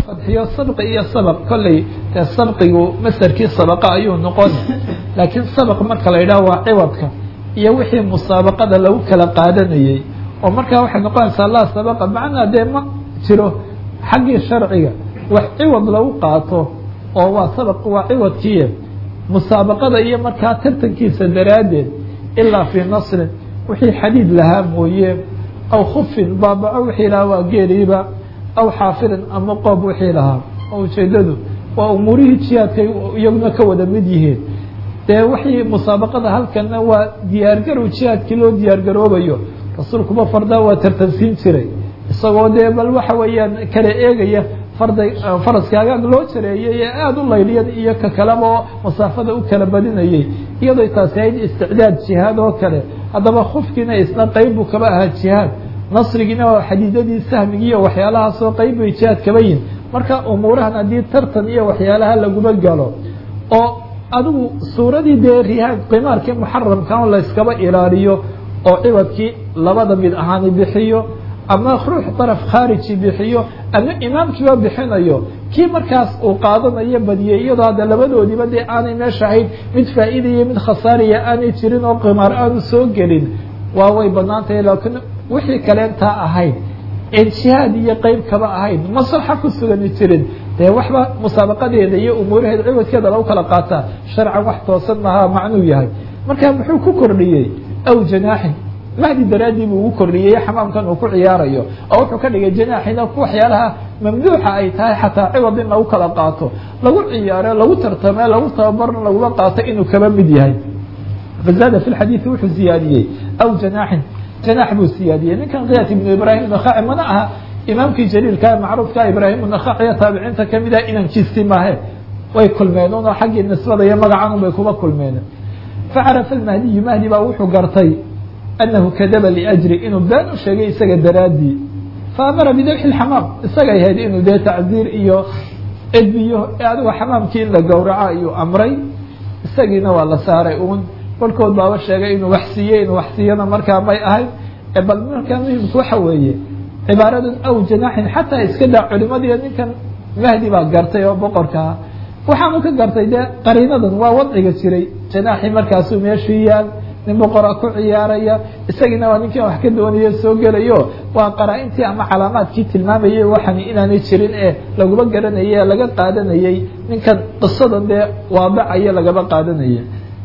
fadxiyo sabqi iyo sabq kolley dee sabqigu masarkii sabaqa ayuu noqon laakiin sabq marka la yidhaho waa ciwadka iyo wixii musaabaqada lagu kala qaadanayey oo markaa waxay noqonaysaa laa sabaqa macnaa dee ma jiro xaggii sharciga wax ciwad lagu qaato oo waa sabq waa ciwadkiiye musaabaqada iyo markaa tartankiisa daraaddeed ilaa fii nasrin wixii xadiid lahaa mooye aw khufin baabaco wixii lahaa waa geeriiba aw xaafirin ama qoob wixii lahaa oo ujeedadu waa umuurihii jihaadkay iyaguna ka wada mid yihiin dee wixii musaabaqada halkana waa diyaargarow jihaadkii loo diyaargaroobayo rasuulkuba fardaa waa tartansiin jiray isagoo dee bal waxa weeyaan kala eegaya farday faraskaagaag loo jareeyay ee aada u layliyan iyo ka kaleba oo masaafada u kala badinayay iyadoo taasi ahayd isticdaad jihaad oo kale haddaba khufkiina isna qeyb buu kaba ahaa jihaad nasrigiina waa xadiidadii sahmigii iyo waxyaalahaasoo qeyb bay jihaad kaba yihin marka umuurahan haddii tartan iyo waxyaalaha laguma galo oo adigu suuradii dee rihaag qimaarkii muxaramkan layskaba ilaaliyo oo ciwadkii labada mid ahaani bixiyo ama ruux daraf khaariji bixiyo ama imaamkiiba bixinayo kii markaas uu qaadanayo badiyey iyadoo hadda labadoodiiba dee aanay meesha ahayd mid faa'iidaya mid khasaaraya aanay jirin oo qimaar aanu soo gelin waa way banaan tahay laakiin wixii kaleentaa ahayd een jihaad iyo qeyb kaba ahayd maslaxa ku sugani jirin dee waxba musaabaqadeeda iyo umuuraheeda ciwadkeeda lagu kala qaataa sharcan wax toosan maha macnuu yahay marka muxuu ku kordhiyey aw janaaxin mahdi daraaddii buu ugu kordhiyey xamaamkan uu ku ciyaarayo oo wuxuu ka dhigay janaaxina waxyaalaha mamduuxa ay tahay xataa ciwad in lagu kala qaato lagu ciyaaro lagu tartame lagu tababarna laguma qaato inuu kaba mid yahay fazaada fi lxadiidi wuxuu siyaadiyey aw janaaxin janaax buu siyaadiyey ninkan kiyat ibnu ibraahim nakhaci mana aha imaamkii jaliilka macruufka ibraahim nakhaciyo taabiciinta kamid ah inankiisi maahe way kulmeen un oo xaggii nisbada iyo magacan bay kuba kulmeen facarafa almahdiyu mahdi baa wuxuu gartay anahu kadaba liajri inuu been u sheegay isaga daraaddii faamara bidabxi lxamaam isagay ahayd inuu dee tacziir iyo edbiyo adigo xamaamkii in la gowraco ayuu amray isagiina waa la saaray uun kolkood baaba sheegay inuu wax siiyey inuu wax siiyana markaa may ahayd bal markaa muhimku waxa weeye cibaaradan aw janaaxin xataa iska daa culimadiiyo ninkan mahdi baa gartay oo boqorkaa waxaanu ka gartay dee qariinadan waa wadciga jiray janaaxii markaasuu meeshuu yaal nin boqora ku ciyaaraya isagiina waa ninkan wax ka doonaya soo gelayo waa qaraa-intii ama calaamaadkii tilmaamayay waxan inaanay jirin ee laguma garanayay ee laga qaadanayay ninkan qisadan dee waadacaya lagaba qaadanaya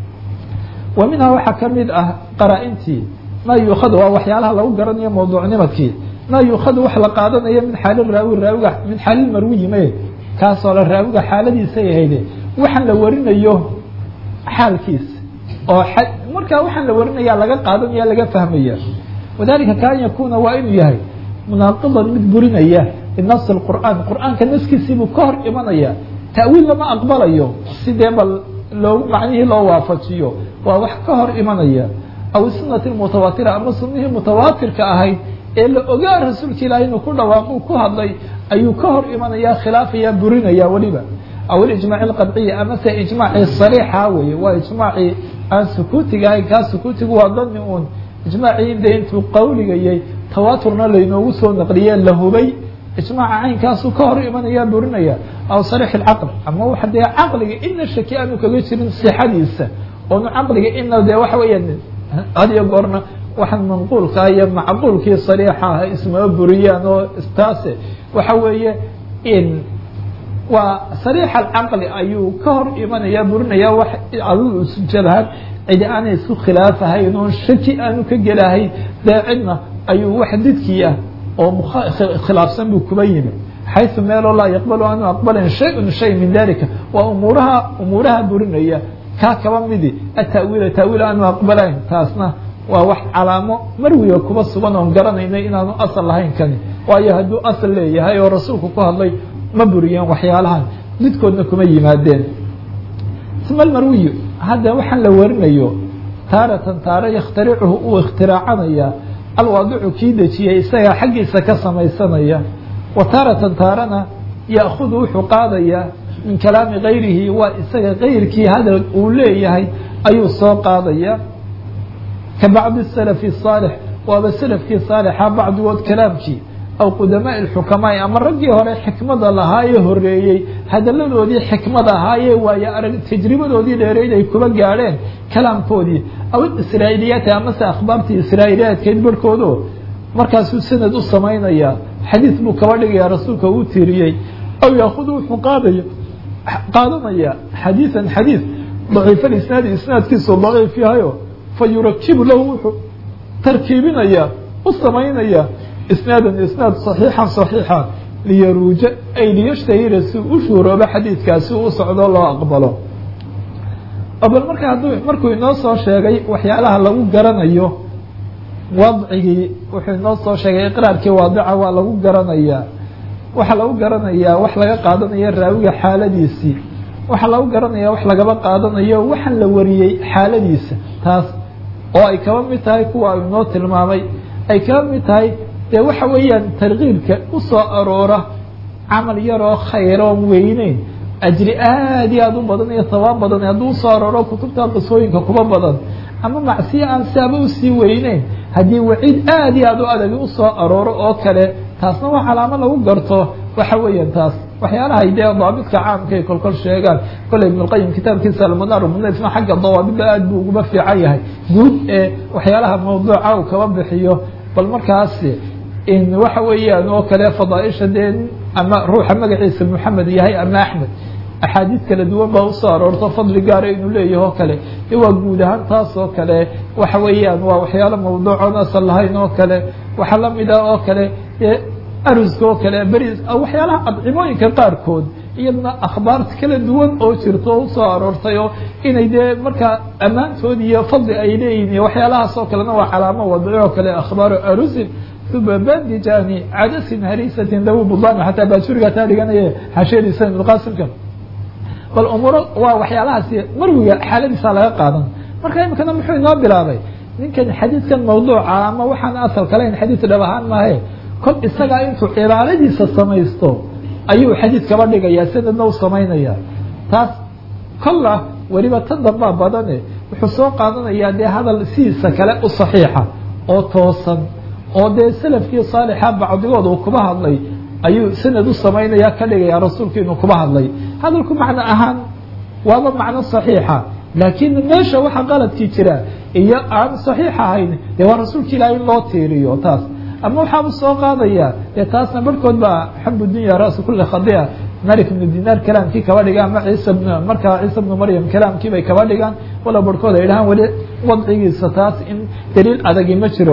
wa minhaa waxaa ka mid ah qaraa-intii maa yuukhadu waa waxyaalaha lagu garanayo mawduucnimadkii maa yuukhadu wax la qaadanayo min xaali raawi raawiga min xaali marwiyi me kaasoo la raawiga xaaladiisay ahayde waxaan la warinayo xaalkiisa oo markaa waxaan la warinaya laga qaadanaya laga fahmaya wadalika kaan yakuna waa inuu yahay munaaqidan mid burinaya binasi qur'aan qur'aanka naskiisiibuu ka hor imanaya ta'wiil lama aqbalayo sidee bal loo macnihii loo waafajiyo waa wax ka hor imanaya aw sunati mutawaatira ama sunihii mutawaatirka ahayd ee la ogaa rasuulka ilaah inuu ku dhawaaqu ku hadlay ayuu ka hor imanaya khilaafaya burinaya weliba aw ilijmaac alqadciya amase ijmaacii sariixa weye waa ijmaacii aan sukuutiga ahayn kaa sukuutigu waa dani uun ijmaacii de intuu qawligayay tawaaturna laynoogu soo naqliye la hubay ijmaaca caynkaasuu ka hor imanaya burinaya aw sariix alcaql ama waxa dee caqliga ina shaki aanu kaga jirin sixadiisa oonu caqliga ina dee waxa weeyaan hadiyo goorna waxaan manquulkaa iyo macquulkii sariixa ah ismama buriyaan oo istaase waxa weeye in waa sariix alcaqli ayuu ka hor imanaya burinaya wax adigu isu jabhan cidi aanay isku khilaafahayn oon shaki aanu ka gelahayn dee cidna ayuu wax didkii ah oo khilaafsan buu kuba yimi xayثu meeloo laa yaqbalu aanu aqbalin shay-un shay min dalika waa umuuraha umuuraha burinaya kaa kaba midi atawiila taawiil aanu aqbalayn taasna waa wax calaamo marwiga kuba sugan oon garanaynay inaanu asal lahayn kani waayo hadduu asal leeyahay oo rasuulku ku hadlay ma buriyeen waxyaalahan midkoodna kuma yimaadeen isma almarwiyu hadda waxaan la warinayo taaratan taare yakhtaricuhu uu ikhtiraacanayaa alwaadicu kii dejiyay isagaa xaggiisa ka samaysanaya wa taaratan taarana ya'khudu wuxuu qaadayaa min kalaami gayrihi waa isaga gayrkii hadal uu leeyahay ayuu soo qaadaya ka bacdi salafi saalix waaba salafkii saalixa bacdigood kalaamkii aw qudamaai lxukamaai ama raggii hore xikmada lahaa ee horeeyey hadaladoodii xikmada ahaayee waayo arag tajribadoodii dheereyd ay kuba gaadheen kalaamkoodii aw israa'iiliyaati amase akhbaartii israa'iiliyaadkeed barhkoodo markaasuu sanad u samaynaya xadiis buu kaba dhigaya rasuulka uu tiiriyey aw yaakudu wuxuu qaadaya qaadanaya xadiiثan xadiiث daciif isnaadi isnaadkiisu daciif yahayo fa yurakibu lahu wuxuu tarkiibinaya u samaynaya isnaadan isnaad صaxiixan صaxiixa liyaruuja ay liyashtahira si u shuuroobo xadiidkaasi u socdo loo aqbalo bal marka hadduu markuu inoo soo sheegay waxyaalaha lagu garanayo wadcigii wuxuu inoo soo sheegay iqraarkii waadica waa lagu garanayaa waxaa lagu garanayaa wax laga qaadanayo raawiga xaaladiisii waxaa lagu garanaya wax lagaba qaadanayo waxaan la wariyey xaaladiisa taas oo ay kaba mid tahay kuwa inoo tilmaamay ay kaba mid tahay dee waxa weeyaan tarkiibka u soo aroora camal yaroo khayroon weyneyn ajri aad iyo aad u badan iyo sabaab badan hadduu usoo arooro kutubta qisooyinka kuba badan ama macsiye aan siaba usii weyneyn haddii waciid aad iyo aad u adagi usoo arooro oo kale taasna waa calaamo lagu garto waxa weeyaan taas waxyaalaha dee daabidka caamka ay kolkol sheegaan kolley ibnulqayim kitaabkiisa almunaar munasna xagga dawaabidda aad buu uguba fiican yahay guud ee waxyaalaha mawduuca uu kaba bixiyo bal markaas in waxa weeyaan oo kale fadaaisha dee ama ruuxa magaciisa moxamed yahay ama axmed axaadiis kala duwan baa usoo aroorto fadli gaara inuu leeyahay oo kale de waa guud ahaan taas oo kale waxa weeyaan waa waxyaalo mawduucoon asal lahayn oo kale waxaa lamid ah oo kale dee aruska oo kale beris waxyaalaha adcimooyinka qaarkood iyadna akhbaarta kala duwan oo jirto oo usoo aroortay oo inay dee markaa ammaantood iyo fadli ay leeyihin iyo waxyaalahaas oo kalena waa calaamo wadci oo kale akhbaaru arusin uma bandijani cadasin harisatin dawi budani xataa baajuriga taa dhiganaya xashadiisa ibnulqasimka bal umuuro waa waxyaalahaasi marwiga xaaladiisa laga qaadan marka imikana muxuu inoo bilaabay ninkan xadiidkan mawduuca ama waxaan asal kalayn xadiid dhab ahaan maahe kol isagaa intuu cibaaradiisa samaysto ayuu xadiid kaba dhigaya sanadna u samaynaya taas kolla weliba tan dambaa badane wuxuu soo qaadanayaa dee hadal sidiisa kale u saxiixa oo toosan oo dee salafkii saalixa bacdigood uu kuba hadlay ayuu sanad u samaynaya ka dhigaya rasuulku inuu kuba hadlay hadalku macno ahaan waaba macno saxiixa laakiin meesha waxa qaladkii jira iyo aan saxiix ahayn dee waa rasuulka ilaah in loo tiiriyo taas ama waxaaba soo qaadaya dee taasna barhkood baa xabu dunya rasu kuli khadia malik ibnu dinaar kalaamkii kaba dhigaan ama ciisa bn markaa ciisa bnu maryam kalaamkii bay kaba dhigaan wala barhkood ay dhahaan weli wadcigiisa taas in daliil adagi ma jiro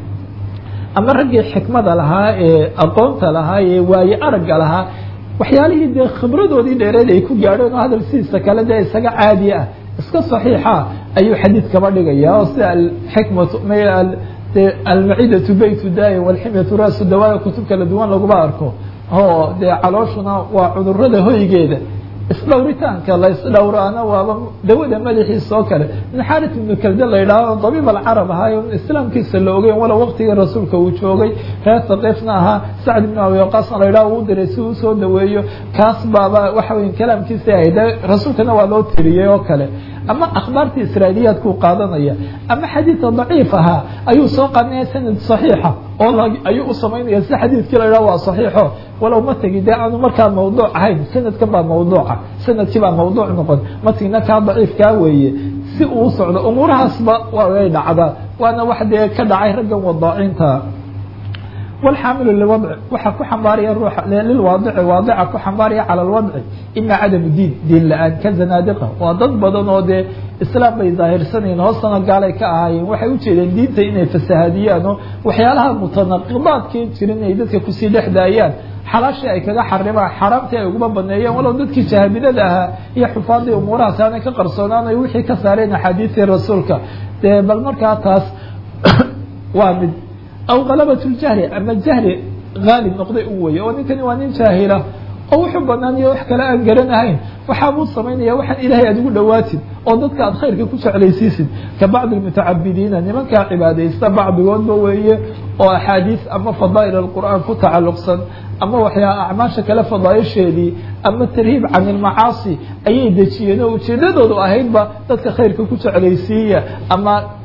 ama raggii xikmada lahaa ee aqoonta lahaa ee waaye aragga lahaa waxyaalihii dee khibradoodii dheereed ay ku gaadheen oo hadal sidiisa kale dee isaga caadi ah iska saxiixa ayuu xadiid kaba dhigaya oo sida alxikmatu almacidatu baytu daaya walximyatu raasu dawaaya kutub kala duwan laguma arko oo dee calooshuna waa cudurada hoygeeda isdhowritaanka la isdhowraana waaba dawada madaxiisa oo kale min xaaris ibnu kalde la yidhaaho dabiib alcarab ahaayo islaamkiisa la ogeyn walow waqtigii rasuulka uu joogay reer saqiifna ahaa sacd ibnu abi waqaasna la yidhaho uu diray si uu soo daweeyo kaas baaba waxa weya kalaamkiisa ahayd rasuulkana waa loo tiriyey oo kale ama akhbaartii israailiyaadkuu qaadanaya ama xadiidka daciif ahaa ayuu soo qaadanaya sanad saxiixa oo ayuu u samaynaya si xadiidkii la yidhaho waa saxiixo walow mategi dee aanu markaa mawduuc ahayn sanadkan baa mawduuca sanadkii baa mawduuc noqon matigna kaa daciifkaa weeye si uu socdo umuurahaasba way dhacdaa waana wax dee ka dhacay raggan wadaacinta wlxaamilu liwadci waxaa ku xambaaraya ruuxa lilwaadici waadica ku xambaaraya cala alwadci ima cadamu diin diin la-aan ka zanaadiqa waa dad badan oo dee islaam bay daahirsanayeen hoostana gaalay ka ahaayeen waxay ujeedeen diinta inay fasahaadiyaan oo waxyaalaha mutanaqidaadkii jirin ay dadka kusii dhex daayaan xalaashii ay kaga xarimaan xaraamtii ay uguma baneeyeen walow dadkii jahabidada ahaa iyo xufaadii umuurahaas aanay ka qarsoonaanay wixii ka saareen axaadiistii rasuulka dee bal markaa taas waa mid aw halabat ljahli ama jahli haalib noqday u weye oo ninkani waa nin jaahila oo wuxuu banaaniyo wax kale aan garanahayn waxaabuu samaynaya waxaan ilaahay aad ugu dhawaatid oo dadka aad khayrka ku jeclaysiisid ka bacdi mutacabidiina nimankaa cibaadaysta bacdigoodba weeye oo axaadiis ama fadaa'il alqur'aan ku tacalluqsan ama waxyaa acmaasha kale fadaaisheedii ama tarhiib can ilmacaasi ayay dejiyeen oo ujeedadoodu ahaydba dadka khayrka ku jeclaysiiya ama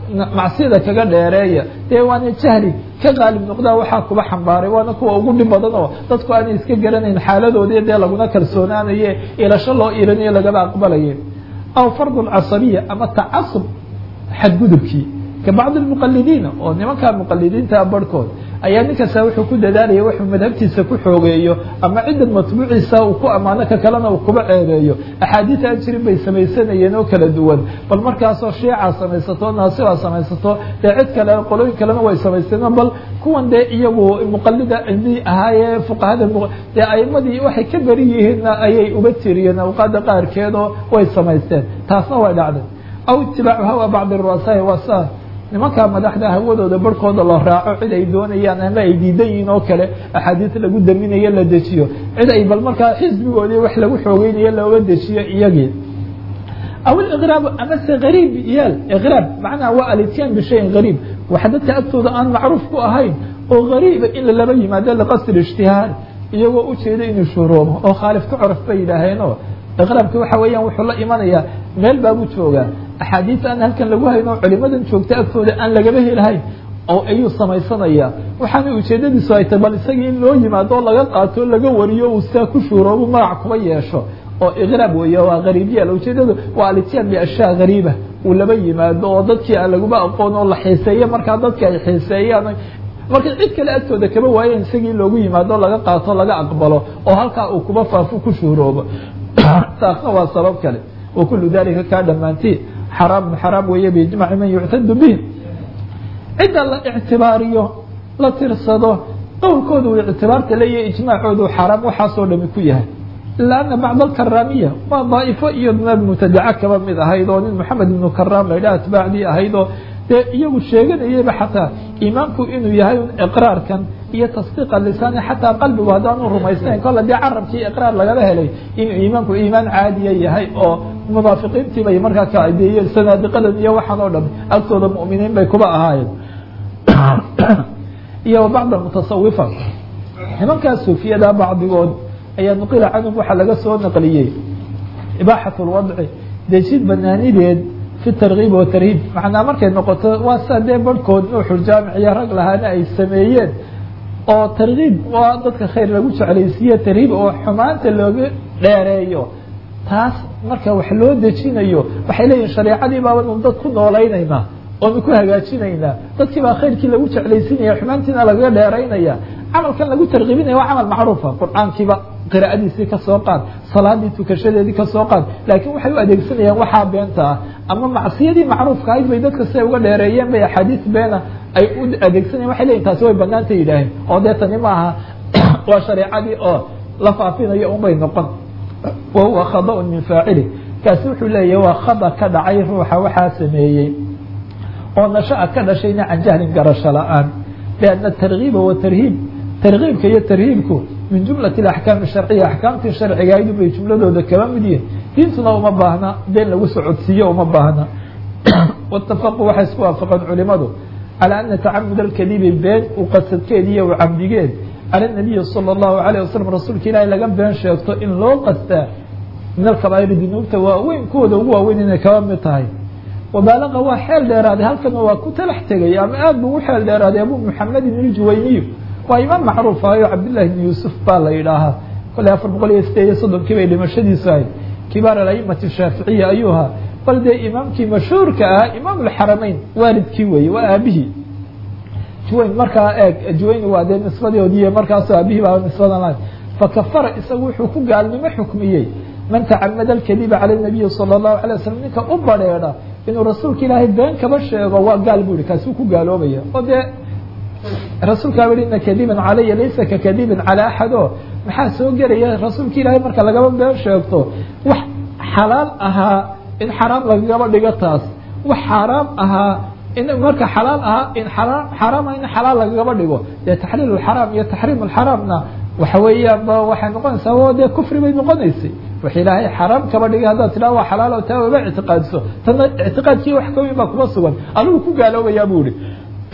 macsiyada kaga dheereeya dee waana jahli ka qaalib noqdaa waxaa kuba xambaaray waana kuwa ugu dhib badan oo dadku aanay iska garanayn xaaladoodii dee laguna kalsoonaanaye ilasho loo ilanayo lagaba aqbalaye aw fardu lcasabiya ama tacasub xadgudubkii ka bacdi lmuqalidiina oo nimankaa muqalidiinta barhkood ayaa nin kasta wuxuu ku dadaalaya wuxuu madhabtiisa ku xoogeeyo ama ciddan matbuuciisa uu ku ammaano ka kalena uu kuba ceebeeyo axaadiis aan jirin bay samaysanayeen oo kala duwan bal markaasoo shiicaa samaysato naasibaa samaysato dee cid kale qolooyin kalena way samaysteen bal kuwan dee iyagu muqalida cilmi ahaayee fuqahada dee aimadii waxay ka beri yihiinna ayay uba tiriyeen awqaada qaarkeedoo way samaysteen taasna way dhacday aw itibaacu hawa bacdi ru'asaai wasa nimankaa madaxda hawadooda barhkooda la raaco cid ay doonayaan ama ay diidan yihiin oo kale axaadiis lagu daminayo la dejiyo cid ay bal markaa xisbigoodii wax lagu xoogeynayo looga dejiyo iyagii aw iliqraab amase gariib yaal iqraab macnaha waa alityan bishayin gariib waxa dadka agtooda aan macruuf ku ahayn oo gariiba in laba yimaado liqasdi ijtihaar iyagoo ujeeda inuu shuhroobo oo khaalif ka coraf bay yidhaaheenoo iqraabki waxa weeyaan wuxuu la imanayaa meel baabuu joogaa axaadiis aan halkan lagu hayno culimadan joogta agtooda aan lagaba helahayn oo ayuu samaysanayaa waxaana ujeedadiisu ay tahy bal isagii in loo yimaado oo laga qaato laga wariyo uu sidaa ku shuuroobu magac kuba yeesho oo iqraab weeye waa gariibyaal ujeedadu waa alityaan biashyaa gariiba uu laba yimaado oo dadkii aan laguba aqoon oo la xiiseeyo markaa dadka ay xiiseeyaan markay cid kale agtooda kaba waayeen isagii loogu yimaado laga qaato laga aqbalo oo halkaa uu kuba faafo ku shuuroobo taasna waa sabab kale wakulu dalika kaa dhammaantii xaraam xaraam weeye biijmaci man yuctadu bih cidda la ictibaariyo la tirsado qowlkooda uu ictibaarta leeyahay ijmaacoodu xaraam waxaasoo dhami ku yahay ila ana bacd alkaraamiya waa daa'ifo iyo dad mubtadaca kaba mid ahayd oo nin moxamed ibnu karaam la yidhaha atbaacdii ahayd oo dee iyagu sheeganayayba xataa iimaanku inuu yahay iqraarkan iyo tasdiiqa lisaani xataa qalbigu haddaanu rumaysnayn kolle dee carabkii iqraar lagala helay inuu iimaanku iimaan caadiya yahay oo munaafiqiintii bay markaa ka adeeyeen sanaadiqadan iyo waxaan oo dham agtooda mu'miniin bay kuba ahaayeen iyo bacda mutasawifa nimankaa suufiyada bacdigood ayaa nuqila canhum waxaa laga soo naqliyey ibaaxat lwadci dejid banaanideed fi tarkiib wa tarhiib macnaa markay noqoto waa saa dee barhkood nuuxuljaamic iyo rag lahaana ay sameeyeen oo tarkiib waa dadka khayr lagu jeclaysiiye tarhiib oo xumaanta looga dheereeyo taas marka wax loo dejinayo waxay leeyihin shareecadii baabanu dad ku noolaynaynaa oonu ku hagaajinaynaa dadkii baa khayrkii lagu jeclaysinaya xumaantiina lagaga dheeraynaya camalkan lagu tarkiibinaya waa camal macruufa qur-aankiiba qiraa'adiisii ka soo qaad salaadii tukashadeedii ka soo qaad laakiin waxay u adeegsanayaan waxaa beenta ah ama macsiyadii macruufka ahayd bay dadka siday uga dheereeyeen bay axaadiis beena ay u adeegsanayan waxay leyihin taasi way banaanta yidhaaheen oo dee tani maaha waa shareecadii oo la faafinayo unbay noqon wa huwa khada-un min faacili kaasi wuxuu leeyahy waa khada ka dhacay ruuxa waxaa sameeyey oo nasha-a ka dhashayna can jahlin garasho la-aan lianna tarkiiba wa tarhiib tarkiibka iyo tarhiibku min jumlati axkaam sharciya axkaamtii sharcigaaydu bay jumladooda kaba mid yihin diintuna uma baahna been lagu socodsiiyo uma baahna watafaqu waxay isku waafaqeen culimadu calى ana tacamud alkadibi been u qasadkeed iyo u camdigeed cala nabiyi salى اllahu alayه wasalam rasuulka ilaahi laga been sheegto in loo qastaa min alkabaa'iri dunuubta waaweyn kuwooda ugu waaweyn inay kaba mid tahay wabaalaqa waa xeel dheeraaday halkana waa ku talax tegay ama aad bu ugu xeel dheeraaday abu muxamed ibn ljuwayniy waa imaam macruuf ahayo cabdillahi bn yuusuf baa la yidhaahaa kolley afar boqol iyo sideed iyo soddonkii bay dhimashadiisu ahayd kibaar alaimati shaaficiya ayuu ahaa bal dee imaamkii mashhuurka ahaa imaam alxarameyn waalidkii weeye waa aabihii juwayn markaa eeg juwayn waa dee nisbadoodiiy markaasoo aabihii baa nisbadan lahayd fakafara isagu wuxuu ku gaalnimo xukmiyey man tacamada alkadiba cala nabiyi sala allahu alay wasalam ninka u badrheedha inuu rasuulka ilaahay been kaba sheego waa gaal bu ihi kaasuu ku gaaloobaya oo dee rasuulkaa i ina kadiban calaya laysa ka kadibin calى axad o maxaa soo gelaya rasuulka ilaahay marka lagaba been sheegto wax xalaal ahaa in xaraam lagagaba dhigo taas wax xaaraam ahaa in marka xalaal ahaa in xaraama in xalaal lagagaba dhigo dee taxliil xaraam iyo taxriim xaraamna waxa weeyaan ba waxay noqonaysaa o dee kufri bay noqonaysay wax ilaahay xaraam kaba dhigay haddaad tidhaha waa xalaal taa waba ictiqaadiso tana ictiqaadkii wax kaweyn baa kuma sugan adigu ku gaaloobayaa bu ihi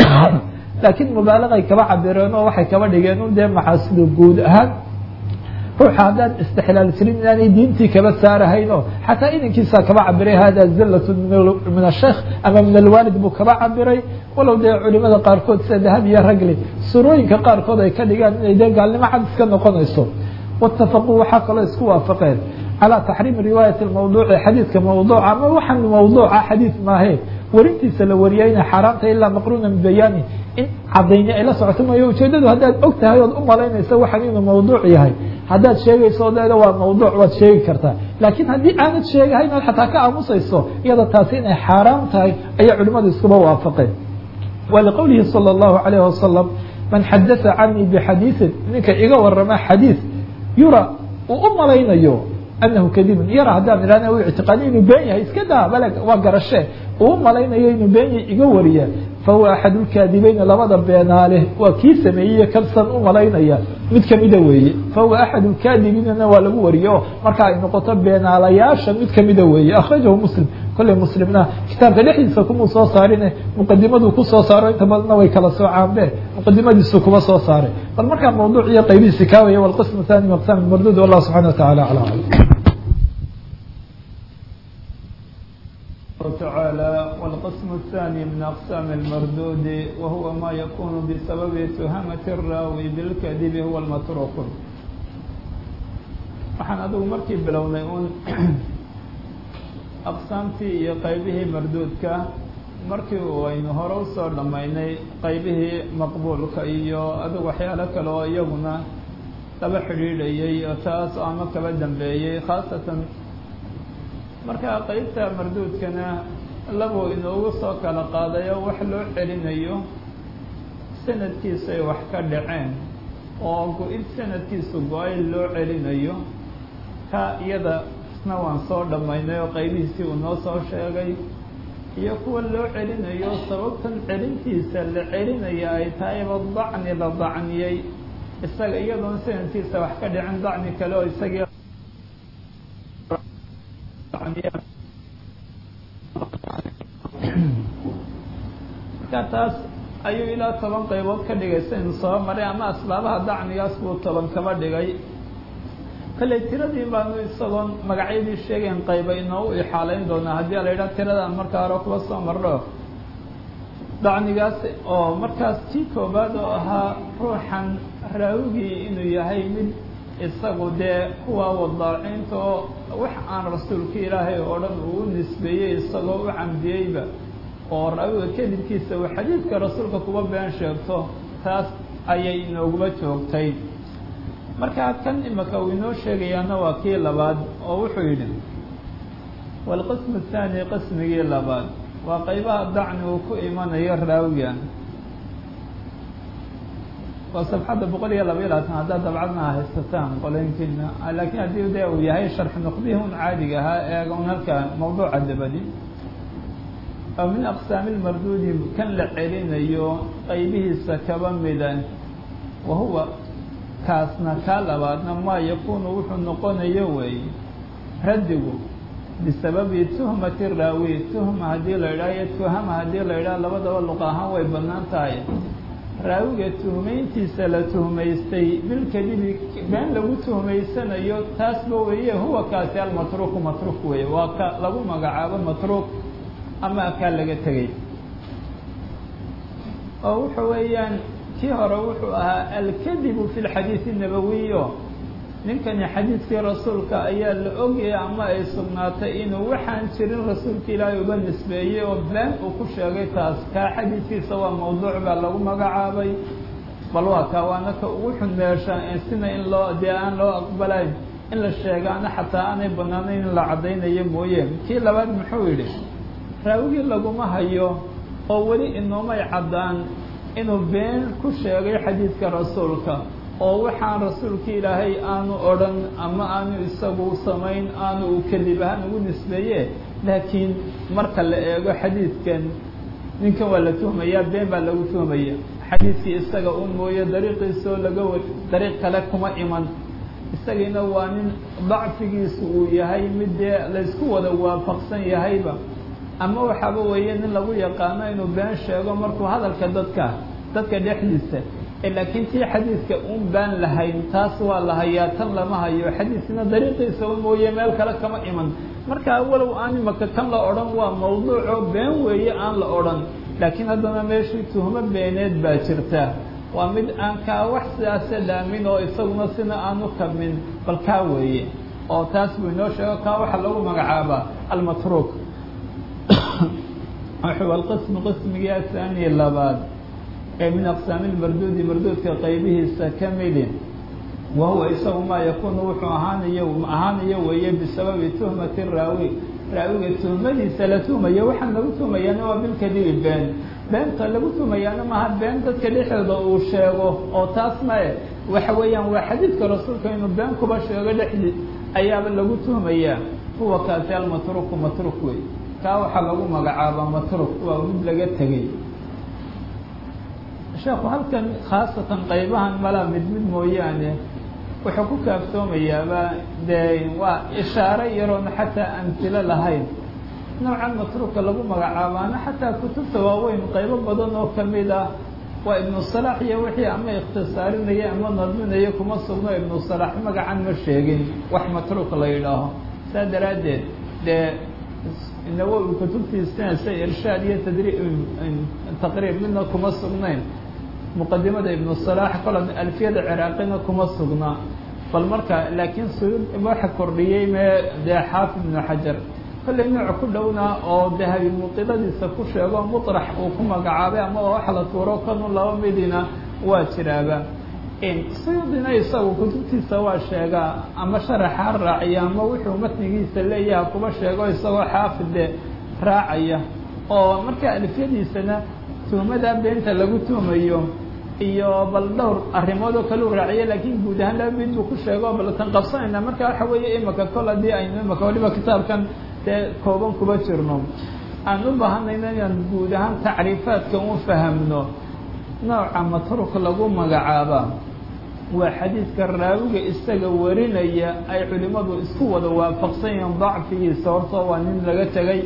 laakiin mubaalagay kaba cabireen oo waxay kaba dhigeen un dee maxaasidu guud ahaan ruuxa haddaan istixlaal jirin inaanay diintii kaba saarahayn oo xataa inankiisaa kaba cabiray hada zilatu min asheikh ama min alwaalid buu kaba cabiray walow dee culimada qaarkood sida dahab iyo ragli surooyinka qaarkood ay ka dhigaan inay dee gaalnimo cad iska noqonayso waitafaquu waxaa kaloo isku waafaqeen calى taxriimi riwaayati mawduuci xadiidka mawduuca ama waxaan mawduuca xadiid maahe warintiisa la wariyay inay xaaraamta ilaa maqruuna bibayaani in cadayni ay la socoto mayo ujeedadu haddaad og tahay ood u malaynaysa waxaan inuu mawduuc yahay haddaad sheegayso odeeda waa mawduuc waad sheegi kartaa laakiin haddii aanad sheegahayn ood xataa ka aamusayso iyada taasi inay xaaraam tahay ayay culimadu iskuba waafaqeen waliqowlihi salى الlahu عalayه wasalam man xadaa canii bxadiiثin ninka iga warama xadiiث yura uu u malaynayo anahu kadibun yara haddaan ihahna u ictiqaadiy inuu been yahay iska daa baleg waa garashe uu malaynayo inuu been yahay iga wariya fahuwa axadulkaadibeyni labada beenaale waa kii sameeyey kansan u malaynaya mid kamida weeye fahuwa axadulkaadibiinana waa lagu wariye oo marka ay noqoto beenaalayaasha mid kamida weeye akhrajahu muslim kolley muslimna kitaabka dhexdiisa kumuu soo saarine muqadimaduu kusoo saaro inta badanna way kala soocaanbe muqadimadiisu kuma soo saaray bal markaa mawduuc iyo qaybihiisi kaawaya walqismu thani maqsam mardud wallah subxana wa tacala aclam تعالى والقسم الثاني من أقسام المردود وهو ما يكون بسبب تهمة الراوي بالكذب هو المتروك waxaan adigu markii bilownay uun aqsaamtii iyo qaybihii marduudka markii aynu hore usoo dhammaynay qaybihii maqbuulka iyo adigu waxyaalo kale oo iyaguna laba xidhiidhayay oo taas ama kaba dambeeyey khaasatan marka qeybta marduudkana labuu inoogu soo kala qaadayo wax loo celinayo sanadkiisay wax ka dhaceen oo go-id sanadkiisu go-ay loo celinayo ka iyada isna waan soo dhammaynay oo qaybihiisii uu noo soo sheegay iyo kuwa loo celinayo sababtan celintiisa la celinaya ay tahayba dacni la dacniyey isaga iyadoon sanadkiisa wax ka dhicin dacni kale oo isagii marka taas ayuu ilaa toban qaybood ka dhigay saynu soo maray ama asbaabaha dacnigaas buu toban kaba dhigay kalley tiradii baanu isagoon magacyadii sheegayn qayba inoogu ixaalayn doonaa haddii la yidhaha tiradaan markaa hore kuwa soo marno dacnigaas oo markaas tii koobaad oo ahaa ruuxan raawigii inuu yahay mid isagu dee kuwa wadaacinta oo wax aan rasuulka ilaahay oo dhan uu u nisbeeyey isagoo u camdiyeyba oo raawiga kadibkiisa uu xadiidka rasuulka kuba been sheegto taas ayay inooguma joogtay markaa kan imaka uu inoo sheegayaana waa kii labaad oo wuxuu yidhi waalqismu athaani qismigii labaad waa qaybaha dacni uu ku imanayo raawigan waa sabxadda boqol iyo laba iyo labaatan haddaad dabcadna haysataan qolooyinkiina laakiin haddii de uu yahay sharx nuqdihii un caadiga ahaa eega un halka mawduuca dabadi oo min aqsaami lmarduudi kan la celinayo qaybihiisa kaba mida wa huwa kaasna kaa labaadna maa yakuunu wuxuu noqonayo weeye raddigu bisababi tuhmati raawi tuhma haddii la idhaha iyo tuhama haddii la idhaha labadaba luqa ahaan way bannaan tahay raawiga tuhmayntiisa la tuhmaystay bilkadibi been lagu tuhmaysanayo taasba weeye huwa kaasi almatruuku matruuk weeye waa ka lagu magacaabo matruuk ama kaa laga tegay oo wuxa weeyaan kii hore wuxuu ahaa alkadibu fi lxadiidi nabawiyo ninkani xadiidkii rasuulka ayaa la ogayay ama ay sugnaatay inuu waxaan jirin rasuulka ilaahay uga nisbeeyey oo been uu ku sheegay taas kaa xadiidkiisa waa mawduuc baa lagu magacaabay bal waa kaa waana ka ugu xun meesha sina in loo dee aan loo aqbalayn in la sheegaana xataa aanay banaanayn in la caddaynayo mooye kii labaad muxuu yidhi raawigii laguma hayo oo weli inoomay caddaan inuu been ku sheegay xadiidka rasuulka oo waxaan rasuulka ilaahay aanu odhan ama aanu isagu samayn aanu u kadib ahaan ugu nisbeeye laakiin marka la eego xadiidkan ninkan waa la tuhmayaa been baa lagu tuhmaya xadiidkii isaga un mooye dariiqiisoo laga wa dariiq kale kuma iman isagiina waa nin dacfigiisu uu yahay mid dee laysku wada waafaqsan yahayba ama waxaaba weeye nin lagu yaqaano inuu been sheego markuu hadalka dadka dadka dhexdiisa laakiin tii xadiidka un baan lahayn taas waa la hayaa tan lama hayo xadiiskina dariiqiisa un mooye meel kale kama iman marka walow aan imaka kan la odhan waa mawduuco been weeye aan la odhan laakiin haddana meeshii tuhmo beeneed baa jirta waa mid aan kaa wax sidaase dhaamin oo isaguna sina aanu kabmin bal kaa weeye oo taas buu inoo sheego kaa waxaa lagu magacaabaa almatruuk wuxuu alqismu qismigii ahaaniye labaad ee min aqsaami lmarduudi marduudka qaybihiisa ka midi wa huwa isagu maa yakuunu wuxuu ahaanayo ahaanayo weeye bisababi tuhmati raawi raawiga tuhmadiisa la tuhmayo waxaan lagu tuhmayaana waa bilkadibi been beenta lagu tuhmayaana maaha been dadka dhexdooda uu sheego oo taas mae waxa weeyaan waa xadiidka rasuulka inuu been kuba sheego dhexdii ayaaba lagu tuhmayaa huwa kaasi almatruku matruk wey kaa waxaa lagu magacaabaa matruk waa mid laga tegey sheekhu halkan khaasatan qaybahan mala mid mid mooyaane wuxuu ku kaaftoomayaaba dee waa ishaaro yaroona xataa amtilo lahayn noocan matruuka lagu magacaabaana xataa kutubta waaweyn qaybo badan oo kamid ah waa ibnu salaax iyo wixii ama ikhtisaarinaya ama nadminaya kuma sugno ibnu salaax magacan ma sheegin wax matruuk la yidhaaho saa daraaddeed dee nawowi kutubtiisina sa irshaad iyo tadri taqriib midna kuma sugnayn muqadimada ibnu salaax kola alfiyada ciraaqina kuma sugna bal marka laakiin suyuud waxa kordhiyey mee dee xaafid ibnu xajar kollay nooc ku dhowna oo dahabi muqiladiisa ku sheego muطrax uu ku magacaabay ama wax la tuuro kanu laba midina waa jiraaba suyuudina isagu kutubtiisa waa sheegaa ama sharaxa raaciya ama wuxuu matnigiisa leeyaha kuba sheego isagoo xaafide raacaya oo marka alfiyadiisana tuhmada beenta lagu tuhmayo iyo bal dhowr arrimood oo kale u raaciya laakiin guud ahaan laba mid buu ku sheego bal tan qabsanayna marka waxa weeye imaka kol haddii aynu imaka waliba kitaabkan dee kooban kuba jirno aan u baahanayna inaan guud ahaan tacriifaadka u fahamno nooca matruk lagu magacaaba waa xadiidka raawiga isaga warinaya ay culimmadu isku wada waafaqsan yihiin dacfigiisa hortoo waa nin laga tegay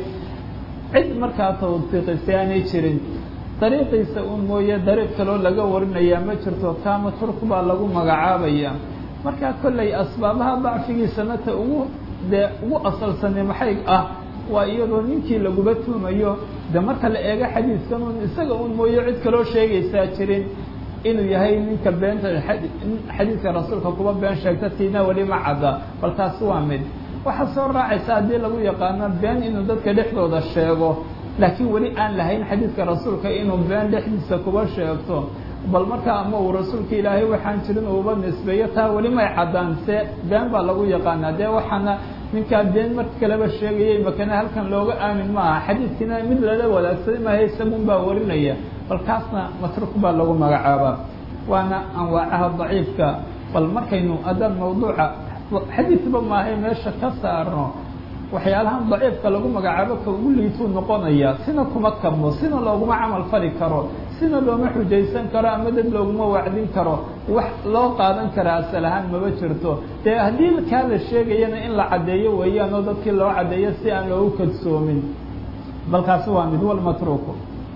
cid markaa tawfiiqisay aanay jirin dariiqiisa un mooye dariiq kaloo laga warinayaa ma jirto kaa matruk baa lagu magacaabaya markaa kollay asbaabaha dacfigiisana ta ugu dee ugu asalsane maxay ah waa iyadoo ninkii laguba tuumayo de marka la eego xadiidkan un isaga un mooye cid kaloo sheegaysaa jirin inuu yahay ninka beenta xadiidka rasuulka kuba been sheegta tiina weli ma cadda bal taasi waa mid waxaa soo raacaysa haddii lagu yaqaano been inuu dadka dhexdooda sheego laakiin weli aan lahayn xadiidka rasuulka inuu been dhexdiisa kuba sheegto bal markaa ama uu rasuulka ilaahay waxaan jirin uuba nisbeeyo taa weli may caddaan se been baa lagu yaqaanaa dee waxaana ninkaa been marka kaleba sheegayay makana halkan looga aamin maaha xadiidkiina mid lala wadaagsaday maaha isagun baa warinaya bal kaasna matruk baa lagu magacaabaa waana anwaacaha daciifka bal markaynu haddaan mawduuca xadiidba maahay meesha ka saarno waxyaalahan daciifka lagu magacaabo ka ugu liituu noqonaya sina kuma kabmo sina looguma camal fali karo sina looma xujaysan karo ama dad looguma wacdin karo wax loo qaadan karaa asal ahaan maba jirto dee haddii kaa la sheegayana in la caddeeyo weeyaan oo dadkii loo caddeeyo si aan loogu kadsoomin balkaasi waa mid wal matruuku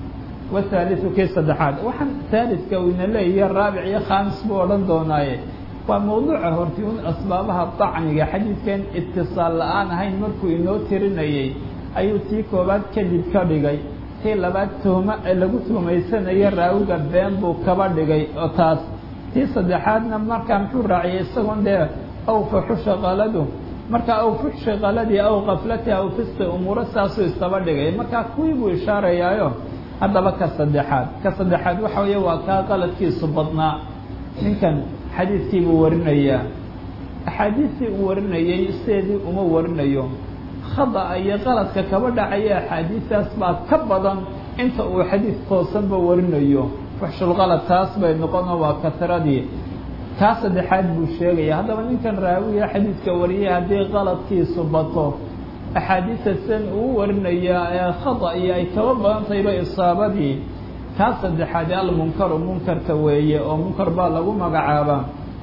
wathaaliu kii saddexaad waxaan haalidka ina leeyahay raabic iyo khaamis buu odhan doonaaye waa mawduuca horti un asbaabaha dacniga xadiidkan itisaal la-aan ahayn markuu inoo tirinayay ayuu tii koobaad kadib ka dhigay tii labaad tuhmo ee lagu tuhmaysanaya raawiga been buu kaba dhigay oo taas tii saddexaadna markaa muxuu raaciyay isagoon dee aw faxusha qaladu markaa aw fuxsha qaladii aw kaflati aw fisti umuuro saasuu istaba dhigay markaa kuwii buu ishaarayaayo haddaba ka saddexaad ka saddexaad waxa weeye waa kaa qaladkiisu badnaa ninkan xadiidkii buu warinayaa axaadiistii uu warinayay sideedii uma warinayo khada'a iyo qaladka kaba dhacaya axaadiistaas baa ka badan inta uu xadiid toosanba warinayo fuxshulqalad taas bay noqono waa katiradii kaa saddexaad buu sheegaya haddaba ninkan raawiga xadiidka wariyay haddii qaladkiisu bato axaadiista sidan uu warinayaa ee khada iyo ay kaba badan tahayba isaabadii kaa saddexaad almunkaru munkarka weeye oo munkar baa lagu magacaabaa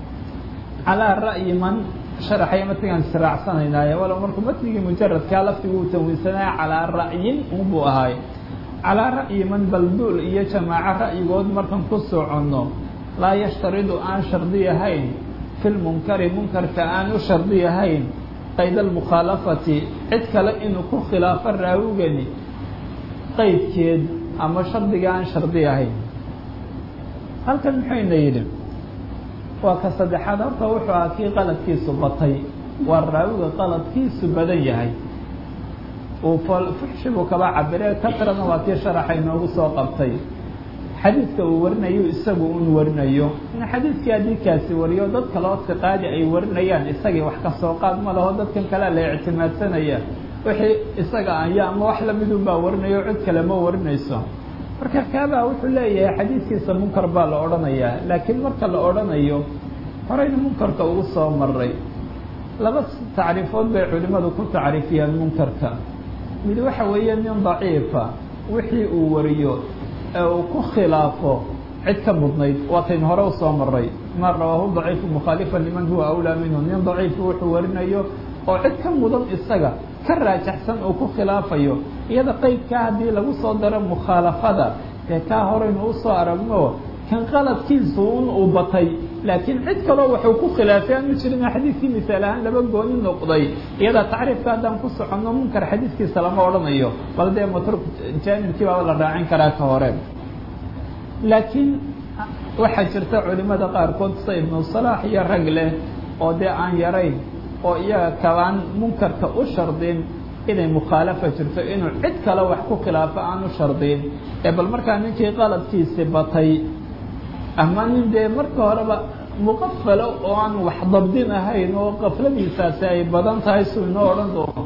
calaa ra'yi man sharaxaya matnigaan israacsanaynaay walow markuu matnigii mujaradkaa laftigu uu tanwiinsanaya calaa ra'yin unbuu ahaay calaa ra'yi man balduul iyo jamaaco ra'yigood markan ku soconno laa yashtaridu aan shardi ahayn fi lmunkari munkarka aan u shardi ahayn qayd almukhaalafati cid kale inuu ku khilaafo raawigani qaydkeed ama shardiga aan shardi ahayn halkan muxuyna yidhi waa ka saddexaad horta wuxuu ahaa kii qaladkiisu batay waa raawiga qaladkiisu badan yahay uu fuxshi buu kaba cabire kasrana waa kii sharaxa inoogu soo qabtay xadiidka uu warinayo isagu un warinayo in xadiidkii haddii kaasi wariyo dad kaloo siqaadi ay warinayaan isagii wax ka soo qaad ma laho dadkan kalea la ictimaadsanaya wixii isaga aya ama wax lamidun baa warinayo cid kale ma warinayso marka kaabaa wuxuu leeyahay xadiidkiisa munkar baa la odhanayaa laakiin marka la odhanayo horeyna munkarka ugu soo maray laba tacriifood bay culimadu ku tacriifiyaan munkarka mid waxa weeye nin daciifa wixii uu wariyo ee uu ku khilaafo cid ka mudnayd waataynu hore usoo maray ma rawaahu daciifu mukhaalifa liman huwa awlaa minhu nin daciifu wuxuu warinayo oo cid ka mudan isaga ka raajaxsan uu ku khilaafayo iyada qeydkaa haddii lagu soo daro mukhaalafada dee kaa horeynu usoo aragno kan qaladkiisu un uu batay laakiin cid kaloo waxuu ku khilaafay aanu jirin xadiidkii misaal ahaan laba gooni noqday iyada tacriifka haddaan ku soconno munkar xadiidkiisa lama odhanayo bal dee matruk jaanibkii baaba la raacin karaa ka hore laakiin waxaa jirta culimada qaarkood sida ibnu salaax iyo rag leh oo dee aan yarayn oo iyaga kabaan munkarka u shardin inay mukhaalafa jirto inuu cid kale wax ku khilaafo aan u shardin ee bal markaa ninkii qaladkiisi batay ama nin dee marka horeba muqafalo oo aan wax dabdin ahayn oo qafladiisaasi ay badan tahay suu inoo odhan doono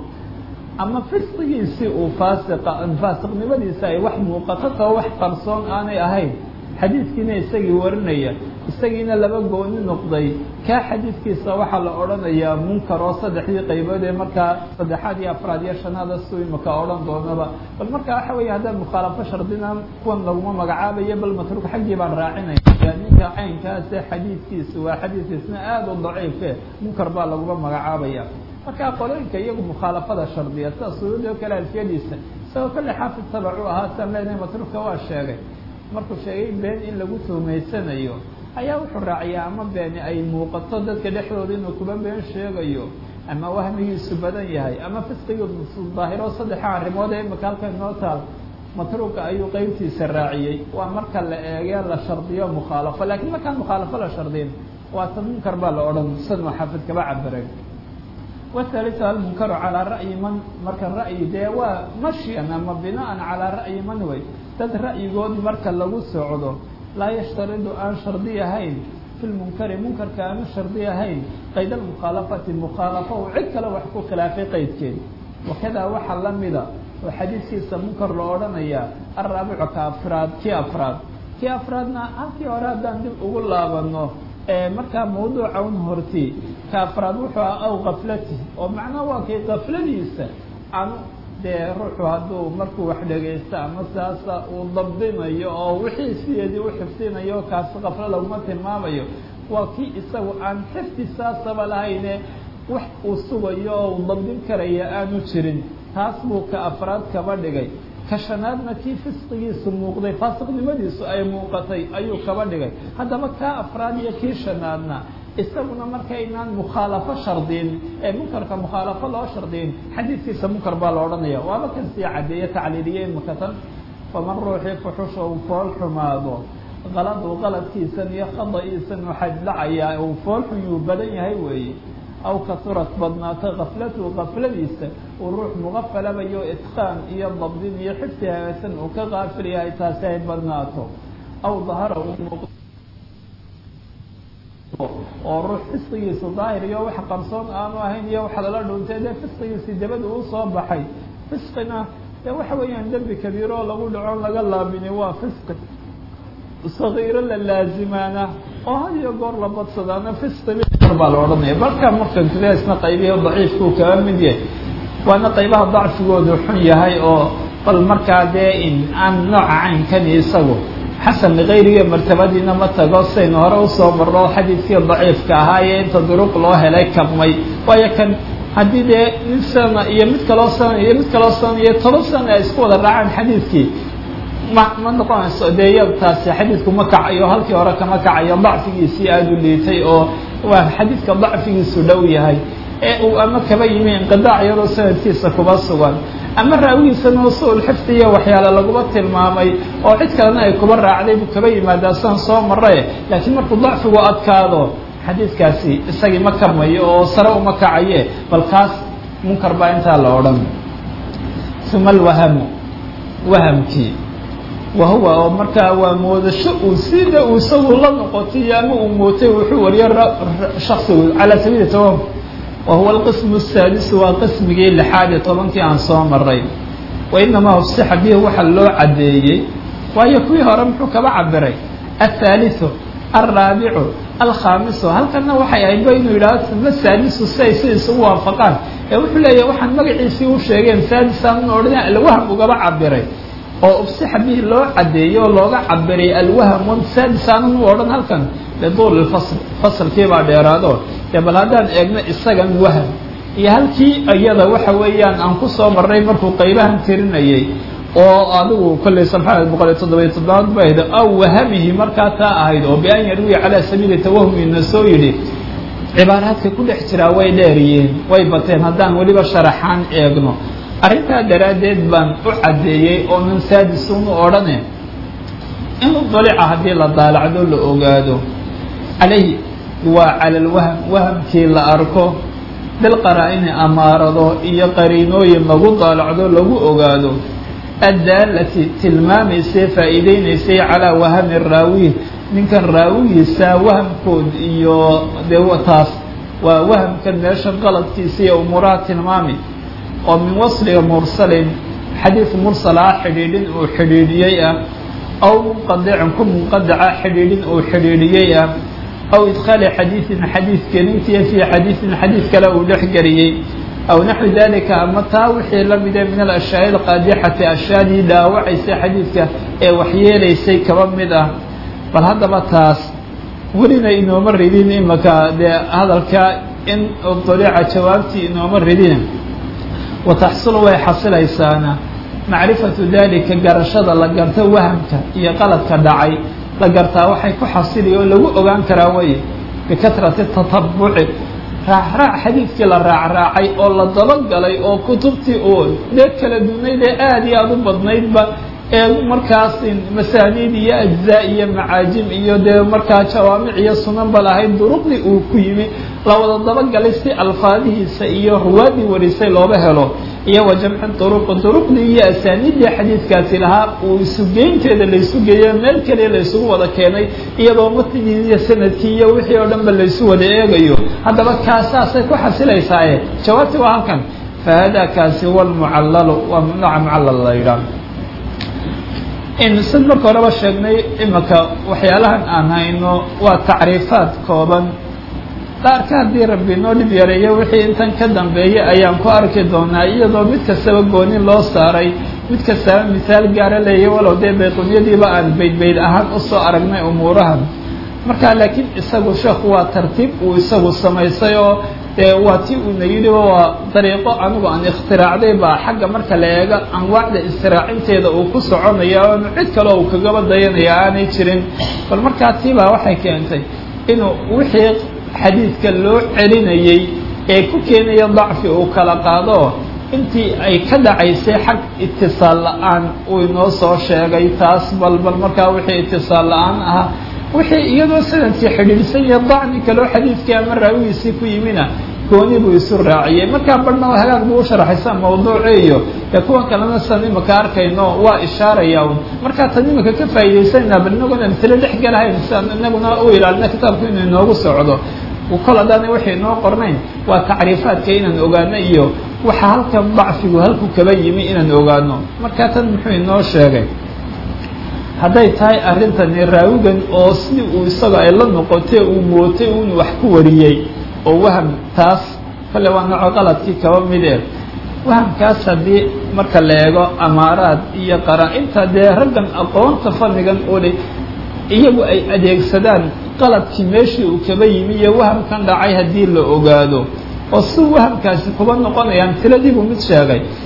ama fisqigiisii uu faasiqa faasiqnimadiisa ay wax muuqato tao wax qarsoon aanay ahayn xadiidkiina isagii warinaya isagiina laba gooni noqday kaa xadiidkiisa waxaa la odhanayaa munkar oo saddexdii qaybood ee markaa saddexaad iyo afraad iyo shanaada suu imaka odhan doonaba bal marka waxa weeye haddaan mukhaalafo shardina kuwan laguma magacaabayo bal matruuk xaggii baan raacinaya ninka caynkaase xadiidkiisa waa xadiidkiisna aada u daciife munkar baa laguma magacaabaya marka qolooyinka iyagu mukhaalafada shardiya sida suyuudi oo kale alfiyadiisa isagoo kale xaafid tabacu ahaa san leenahay matruufka waa sheegay markuu sheegay been in lagu tuhmaysanayo ayaa wuxuu raaciyaa ama beeni ay muuqato dadka dhexdooda inuu kuba been sheegayo ama wahmigiisu badan yahay ama fisqigiisu daahiro saddexa arrimood ee imika halka inoo taal matruuka ayuu qeybtiisa raaciyey waa marka la eege la shardiyo mukhaalafo lakiin markaan mukhaalafo la shardin waa ta munkar baa la odhan san uu xaafid kaba cabiray wahalisu almunkaru calaa ra'yi man marka ra'yi dee waa mashyan ama binaan calaa ra'yi man wey dad ra'yigood marka lagu socdo laa yashtaridu aan shardi ahayn fi lmunkari munkarka aanu shardi ahayn qayd almukhaalafati mukhaalafo uu cid kale wax ku khilaafay qaydkeed wakadaa waxaa lamida oo xadiidkiisa munkar loo odhanayaa alraabicu ka afraad kii afraad kii afraadna halkii hore haddaan dib ugu laabano markaa mawduuca un horti ka afraad wuxuu ah aw kaflati oo macnaha waa kay kafladiisa aan dee ruuxu hadduu markuu wax dhegaysto ama saasa uu dabdinayo oo wixii sideedii u xifdinayo kaasi kaflo laguma tilmaamayo waa kii isagu aan xifdi saasaba lahayne wax uu sugayo oo uu dabdin karaya aanu jirin taas buu ka afraad kaba dhigay ka shanaadna kii fisqigiisu muuqday faasiqnimadiisu ay muuqatay ayuu kaba dhigay haddaba kaa afraad iyo kii shanaadna isaguna markaynaan mukhaalafo shardin ee munkarka mukhaalafo loo shardin xadiidkiisa munkar baa la odhanaya waaba kan sii cadeeye tacliiliye imakatan faman ruuxii fuxusha uu fool xumaado qaladu qaladkiisan iyo khada'iisan waxaa dhacayaa uu fool xun yuu badan yahay weeye aw kasurat badnaato kaflatuhu kafladiisa uu ruux muqafalabayo itqaan iyo dabdin iyo xifdi hagaasan uu ka qaafil yahay taasi ay badnaato aw dahara uu muuq oo ruux fisqigiisu daahir iyo wax qarsoon aanu ahayn iyo wax lala dhuuntay dee fisqigiisii dabada uu soo baxay fisqina dee waxa weeyaan dembi kabiiro oo lagu dhaco laga laabini waa fisqi sagiiro la laazimaana oo had iyo goor la badsadaana fisqi baa la odhanaya marka markan isna qaybihi daciifkuu kaga mid yahay waana qaybaha dacfigoodu xun yahay oo bal markaa dee in aan nooca caynkani isagu xasan likayriga martabadiina ma tago saynu hore usoo marno xadiidkii daciifka ahaa iyo inta duruq loo helay kabmay waayo kan haddii dee mid sana iyo mid kaloo sana iyo mid kaloo sana iyo toban sana ay isku wada raacaan xadiidkii ma ma noqonayso dee ya taasi xadiidku ma kacayo halkii hore kama kacayo dacfigiisii aada u liitay oo waa xadiidka dacfigiisu dhow yahay ee uu ama kaba yimi inqidaac yaroo sanadkiisa kuba sugan ama raawigiisana usul xifdi iyo waxyaale laguma tilmaamay oo cid kalena ay kuba raacday buu kaba yimaadaa san soo marae laakiin markuu dacfigu adkaado xadiidkaasi isagii ma karmayo oo sare uma kacaye bal kaas munkar baa intaa la odhan uma alwahamu wahamkii wahuwa oo markaa waa moodasho uu sida uu isagu la noqotay ama uu mootay wuxuu wariyo shaksigu calaa sabiili tawahum wahuwa alqismu asaadisu waa qismigii lixaad iyo tobankii aan soo maray wa inamaa hufsixa bihi waxa loo caddeeyey waayo kuwii hore muxuu kaba cabiray athaaliثu alraabicu alkhaamisu halkana waxay ahayd ba inuu yidhahdo uma saadisu si ay si isugu waafaqaan ee wuxuu leeyahy waxaan magaciisii u sheegeen saadisaan odhan alwaham ugaba cabiray oo ufsixa bihi loo cadeeyey oo looga cabiray alwaham saadisaanan u odhan halkan liduuli fasl fasalkii baa dheeraado dee bal haddaan eegno isagan waham iyo halkii iyada waxa weeyaan aan ku soo marnay markuu qaybahan tirinayay oo adigu kollay sabxaad boqol iyo toddobiyo toddobaad ba ahayd aw wahamihi markaa taa ahayd oo bian yarwiya calaa sabiili tawahumina soo yidhi cibaaraadka ku dhex jiraa way dheeriyeen way bateen haddaan weliba sharaxaan eegno arrintaa daraaddeed baan u caddeeyey oo min saadisunu odhane in dalica haddii la daalacdo la ogaado calayhi waa cala alwahm wahamkii la arko bilqaraa-ini amaarado iyo qariinooyin lagu daalacdo lagu ogaado addaalati tilmaamaysay faa'iideynaysay calaa wahami raawi ninkan raawigiisa wahamkood iyo dee taas waa wahamkan meesha qaladkiisa iyo umuuraha tilmaami oo min wasliga mursalin xadiid mursala ah xidhiidhin uu xidhiidhiyey ah aw munqadicin ku munqadaca xidhiidhin uu xidhiidhiyey ah aw idkhaali xadiidin xadiid gelintiya fii xadiidin xadiid kale uu dhex geliyey aw naxwi dalika ama taa wixii la mide min alashyaai alqaadixati ashyaadii dhaawacaysay xadiidka ee waxyeelaysay kaba mid ah bal haddaba taas welina inooma ridin imaka dee hadalka in daliica jawaabtii inooma ridin wa taxsulu way xasilaysaana macrifatu dalika garashada la garto wahamka iyo qaladka dhacay la gartaa waxay ku xasili oo lagu ogaan karaa way bikatrati tatabuci raacraac xadiidkii la raacraacay oo la dabagalay oo kutubtii uu dee kala dunayd ee aada iyo aada u badnaydba ee markaas masaaniid iyo ajzaa iyo macaajim iyo dee markaa jawaamic iyo sunanba lahayd duruqdii uu ku yimi la wada dabagalay si alfaadihiisa iyo ruwaadii warisay looba helo iyo wa jamci duruqi duruqdii iyo asaaniiddii xadiidkaasi lahaa uu isugeynteeda laysu geeyo meel keliya laysugu wada keenay iyadoo matnigii iyo sanadkii iyo wixii oo dhan ba laysu wada eegayo haddaba kaasaasay ku xasilaysaaye jawaabtii waa halkan fa hada kaasi huwa almucallalu waa nooca mucallal la yidhaah sid marka horeba sheegnay imika waxyaalahan aan hayno waa tacriifaad kooban qaarka haddii rabbi noo dhib yareeyo wixii intan ka dambeeyay ayaan ku arki doonaa iyadoo mid kastaba goonin loo saaray mid kastaba misaal gaara leeya walow dee bayqunyadiiba aan baydbayd ahaan usoo aragnay umuurahan marka laakiin isagu sheekhu waa tartiib uu isagu samaysay oo dee waa ti uuna yidhi waa dariiqo anigu aan ikhtiraacday baa xagga marka la eego anwaacda istiraacinteeda uu ku soconaya oonu cid kale uu kagaba dayanaya aanay jirin bal markaa tiibaa waxay keentay inuu wixii xadiidka loo celinayey ee ku keenaya dacfi uu kala qaado intii ay ka dhacaysay xag itisaal la-aan uu inoo soo sheegay taas bal bal markaa wixii itisaal la-aan ahaa wixii iyadoo sanadkii xidhiidhsan iyo dacni kaloo xadiidkii ama raawigiisii ku yimina gooni buu isu raaciyey markaa badhna hagaag buu u sharaxaysa mawduuci iyo dee kuwan kalena san imaka arkayno waa ishaaraya un markaa tan imika ka faa'iidaysanayna bal inaguna amtilo dhex galahayn siaan inaguna u ilaalina kitaabku inuu inoogu socdo kol haddaana waxay inoo qornayn waa tacriifaadka inaan ogaano iyo waxa halkan dacfigu halku kaba yimi inaan ogaano markaa tan muxuu inoo sheegay hadday tahay arrintani raawigan oo sidii uu isaga ay la noqotay uu mootay uun wax ku wariyey oo waham taas kale waa nooco qaladkii kaba midee wahamkaas haddii marka la eego amaaraad iyo qaraa-inta dee raggan aqoonta fannigan oo le iyagu ay adeegsadaan qaladkii meeshii uu kaba yimi iyo wahamkan dhacay haddii la ogaado oo si wahamkaasi kuba noqonayaan tiladiibuu mid sheegay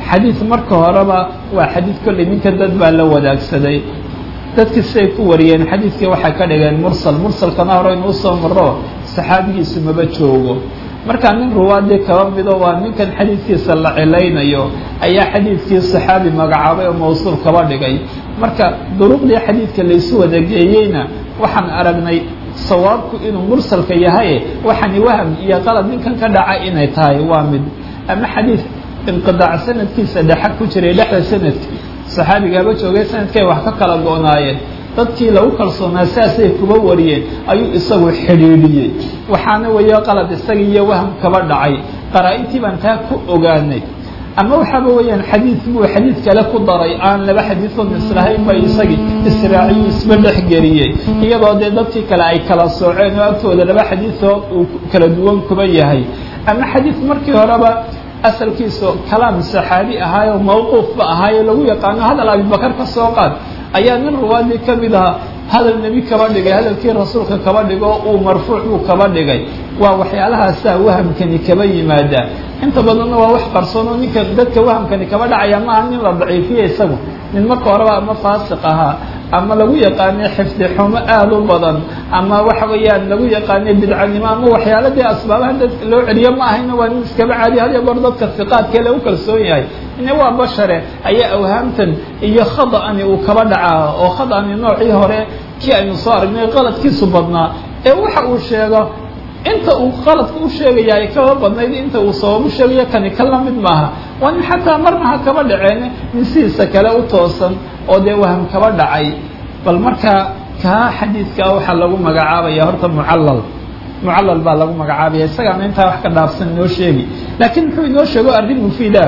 xadiid marka horeba waa xadiid kolley ninka dad baa la wadaagsaday dadkii siday ku wariyeen xadiidkii waxay ka dhigeen mursal mursalkana hore inuu soo maro saxaabigiisu maba joogo markaa nin ruwaadii kaba mido waa ninkan xadiidkiisa la cilaynayo ayaa xadiidkii saxaabi magacaabay oo mawsuul kaba dhigay marka duruqdii xadiidka laysu wadageeyeyna waxaan aragnay sawaabku inuu mursalka yahay waxaani waham iyo qalad ninkan ka dhaca inay tahay waa mid ama xadiid inqidaac sanadkiisa dhexa ku jiray dhexda sanadki saxaabigaaba joogay sanadkay wax ka kala go-naayeen dadkii lagu kalsoonaa saasay kuba wariyeen ayuu isagu xidhiidhiyey waxaana weeye qalad isaga iyo waham kaba dhacay qaraa-intii baan taa ku ogaanay ama waxaaba weeyaan xadiid buu xadiid kale ku daray aan laba xadiidood islahayn ba isagii israaciyu isba dhexgeliyey iyadoo dee dadkii kale ay kala sooceen oo agtooda laba xadiidood uu kala duwan kuba yahay ama xadiid markii horeba asalkiisu kalaam saxaabi ahaayoo mawquufba ahaayo lagu yaqaano hadal abibakar ka soo qaad ayaa nin ruwaadii ka mid ahaa hadal nebi kaba dhigay hadalkii rasuulka kaba dhigo uu marfuuc buu kaba dhigay waa waxyaalahaasaa wahamkani kaba yimaada inta badanna waa wax qarsoon oo ninka dadka wahamkani kaba dhacaya maaha nin la daciifiya isagu nin marka horeba ama faasiq ahaa ama lagu yaqaanay xifdi xumo aada u badan ama waxa weeyaan lagu yaqaanay bidcanimo ama waxyaala dee asbaabaha dadka loo celiyo ma ahayna waa nin iskaba caadiya had iyo goor dadka siqaadkee lagu kalsoon yahay ine waa bashare ayaa awhaamtan iyo khada-ani uu kaba dhacaa oo khada-ani noocii hore kii aynu soo aragnay qaladkiisu badnaa ee waxa uu sheego inta uu qaladka u sheegaya ay kaba badnayd inta uu sababu sheegayo kani ka la mid maaha waa nin xataa marna ha kaba dhaceen nin sidiisa kale u toosan oo dee waham kaba dhacay bal markaa kaa xadiidkaa waxaa lagu magacaabaya horta mucallal mucallal baa lagu magacaabaya isagaana intaa wax ka dhaafsan inoo sheegi laakiin muxuu inoo sheego arrin mufiida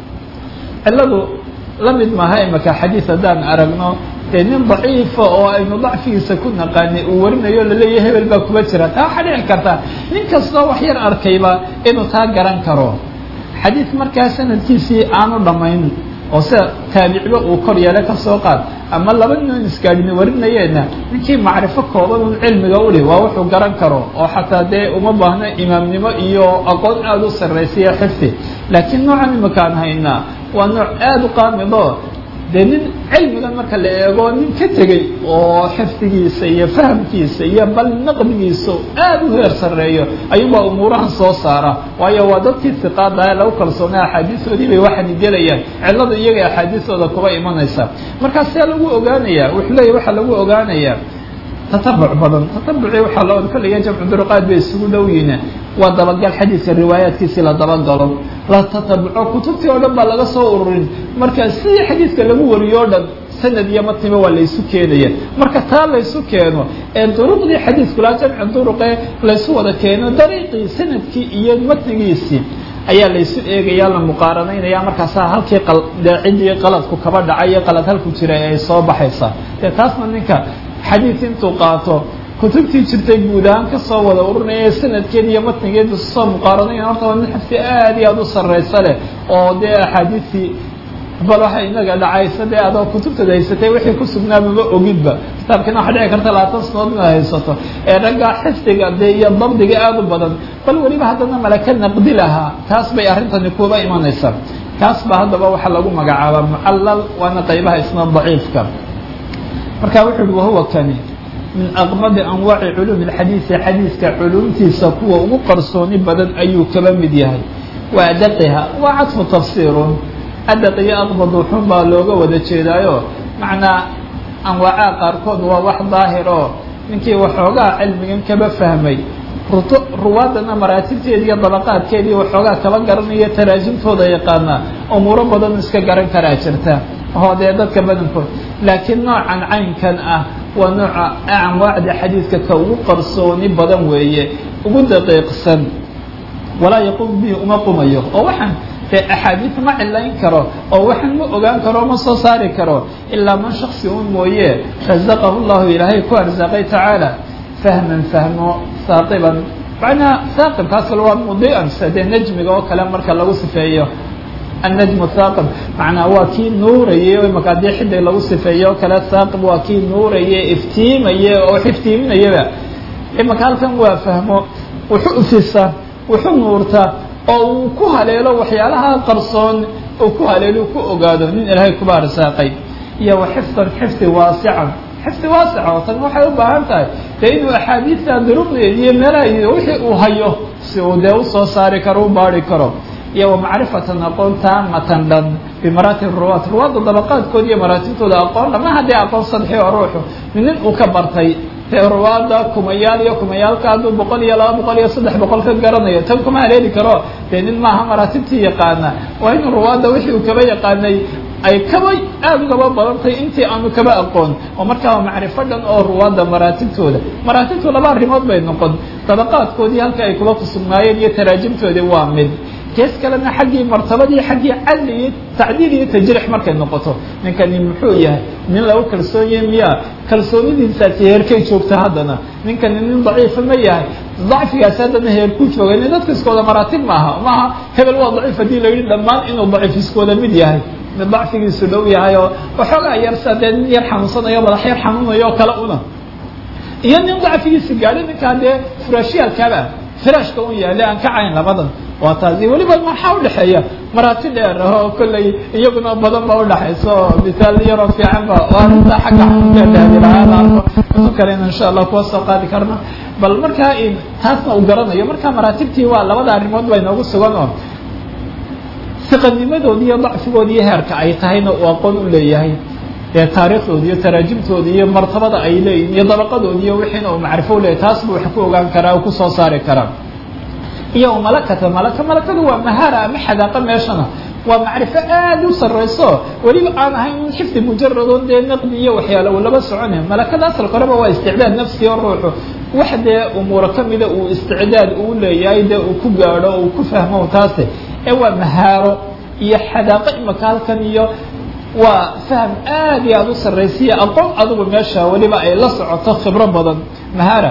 cilladu la mid maaha imaka xadiid haddaan aragno dee nin daciifa oo aynu dacfigiisa ku naqaanay uu warinayo laleeyahay hebel baa kuba jira taa waxaa dhici karta nin kastoo wax yar arkayba inuu taa garan karo xadiid markaa sanadkiisii aanu dhammayn oo sida taabicba uu kor yeele ka soo qaad ama laba nin isgaadhina warinayeena ninkii macrifo kooban un cilmiga uli waa wuxuu garan karo oo xataa dee uma baahno imaamnimo iyo aqoon aada u sarraysiya xifdi laakiin noocan imakaan haynaa waa nooc aada u qaamido dee nin cilmigan marka la eego nin ka tegey oo xifdigiisa iyo fahamkiisa iyo bal naqdigiisa aada u heer sarreeyo ayuubaa umuurahan soo saara waayo waa dadkii siqaada ee lagu kalsoonay axaadiistoodii bay waxaani gelayaan cillada iyaga axaadiistooda kuba imanaysa markaa see lagu ogaanayaa wuxuu leeyahy waxaa lagu ogaanayaa tatabuc badan tatabuci waxaa loo kolliga jamcu duruqaad bay isugu dhow yihiin waa dabagal xadiidka riwaayaadkiisii la dabagalo la tatabuco kutubtii oo dhan baa laga soo ururin marka sidii xadiidka lagu wariyo o dhan sanad iyo matniba waa laysu keenaya marka taa laysu keeno ee duruqdii xadiidkulaa jamci duruqe laysu wada keeno dariiqii sanadkii iyo matnigiisii ayaa laysu eegaya la muqaaranaynaya markaasaa halkii ciddii qaladku kaba dhacay iyo qalad halku jiray ay soo baxaysaa dee taasna ninka xadiid intuu qaato kutubtii jirtay guud ahaan kasoo wada ururinaya sanadkeed iyo matnigeed soo muqaaranaya horta waa nin xifdi aada iyo aada u sarraysa leh oo dee axaadiistii bal waxa inaga dhacaysa dee adoo kutubtada haysatay wixii ku sugnaababa ogidba kitaabkiina waxaa dhici karta labaatan sanood inaad haysato ee raggaa xifdiga dee iyo dabdiga aada u badan bal weliba haddana malaka naqdi lahaa taas bay arrintani kuba imanaysaa kaas ba haddaba waxaa lagu magacaabaa mucallal waana qaybaha isna daciifka marka wuxu uhi wahuwa kani min aqmadi anwaaci culuumi اlxadiisi xadiiska culumtiisa kuwa ugu qarsooni badan ayuu kaba mid yahay wa adaqiha waa cadfu tafsiirun adaq iyo aqbad wuxun baa looga wada jeedaayo macnaa anwaacaa qaarkood waa wax daahir oo ninkii waxoogaa cilmigan kaba fahmay ruwaadana maraatibteedi iyo dabaqaadkeedii waxoogaa kaba garanaya taraajimtooda yaqaanaa umuuro badan iska garan karaa jirta oo dee dadka badankood laakiin noocan caynkan ah waa nooca anwaacda xadiidka ka ugu qarsooni badan weeye ugu daqiiqsan walaa yaquum bihi uma qumayo oo waxaan dee axaadiid ma cilayn karo oo waxaan ma ogaan karo ma soo saari karo ilaa man shaksi un mooye razaqahu llahu ilaahay ku arsaaqay tacaala fahman fahmo saaqiban macnaa saaqibkaas kale waa mudian sida dee najmiga oo kale marka lagu sifeeyo annajmu saaqib macnaa waa kii nuurayay o imaka haddii xidig lagu sifeeyo oo kale saaqib waa kii nuuraya iftiimaya oo iftiiminayaba imaka halkan waa fahmo wuxu ufisa wuxu nuurta oo uu ku haleelo waxyaalaha qarsoon uu ku haleelu ku ogaado nin ilaahay kuba arsaaqay iyo wa xifdan xifdi waasican xifdi waasica oo tan waxay u baahan tahay dee inuu axaadiista duruqdeed iyo meelaha wixii uu hayo si uu dee usoo saari karo u baari karo iyo wa macrifatan aqoon taamatan dhan bimaraatib ruwaat ruwaadda dabaqaadkooda iyo maraatibtooda aqoon dhama haddii aqoon sadxi oo ruuxu nin uu ka bartay dee ruwaadda kumayaal iyo kumayaalka hadduu boqol iyo laba boqol iyo saddex boqol ka garanayo tan kuma haleeli karo dee nin maaha maraatibtii yaqaana waa inuu ruwaadda wixii uu kaba yaqaanay ay kaba aada ugaba badantay intii aanu kaba aqoon oo markaa macrifo dhan oo ruwaadda maraatibtooda maraatibtu laba arrimood bay noqon dabaqaadkoodii halka ay kuba kusugnaayeen iyo taraajimtoodii waa mid gees kalena xaggii martabadii xaggii cadli iyo tacdiil iyo tajriix markay noqoto ninkani muxuu yahay nin lagu kalsoon yahay miya kalsoonidiisaasi heerkay joogta haddana ninkani nin daciifa ma yahay dacfigaasi haddana heerkuu jooga nin dadka iskooda maraatib maaha maaha hebel waa daciif haddii la yidhi dhammaan inuu daciif iskooda mid yahay mid dacfigiisu dhow yahay oo waxoogaa yar sa dee nin yar xanuunsanayo madax yar xanuunayo oo kale una iyo nin dacfigiisa gaadhi ninkaa dee furaashiyaalkaaba firaashka un yaale aan ka cayn labadan waa taasi weliba maxaa udhexeeya maraati dheer oo kolley iyaguna badan ba udhexayso oo misaal yaroo fiican ba arinta xagga xanuunkeedahadilahaalaarko intu kalena insha allah kuwa soo qaadi karna bal markaa taasna uu garanayo markaa maraatibtii waa labada arrimood baa inoogu sugan oo siqanimadoodi iyo dacfigoodi iyo heerka ay tahayna uu aqoon u leeyahay ee taariikhdooda iyo taraajimtooda iyo martabada ay leeyihin iyo dabaqadoodi iyo wixiina uu macrifo u leeyahy taas buu wax ku ogaan karaa uu kusoo saari karaa iyo malakata malaka malakadu waa mahara ama xadaaqa meeshana waa macrifo aad u sarrayso weliba aan ahayn xifdi mujaradon dee naqdi iyo waxyaala uu laba socone malakada asalka horeba waa isticdaad nafsi oo ruuxu wax dee umuuro kamida uu isticdaad uu leeyahay dee uu ku gaadho uu ku fahmo taase ee waa mahaaro iyo xadaaqo imaka halkan iyo waa fahm aad iyo aada u sarraysiya aqoon adugu meesha weliba ay la socoto khibro badan mahara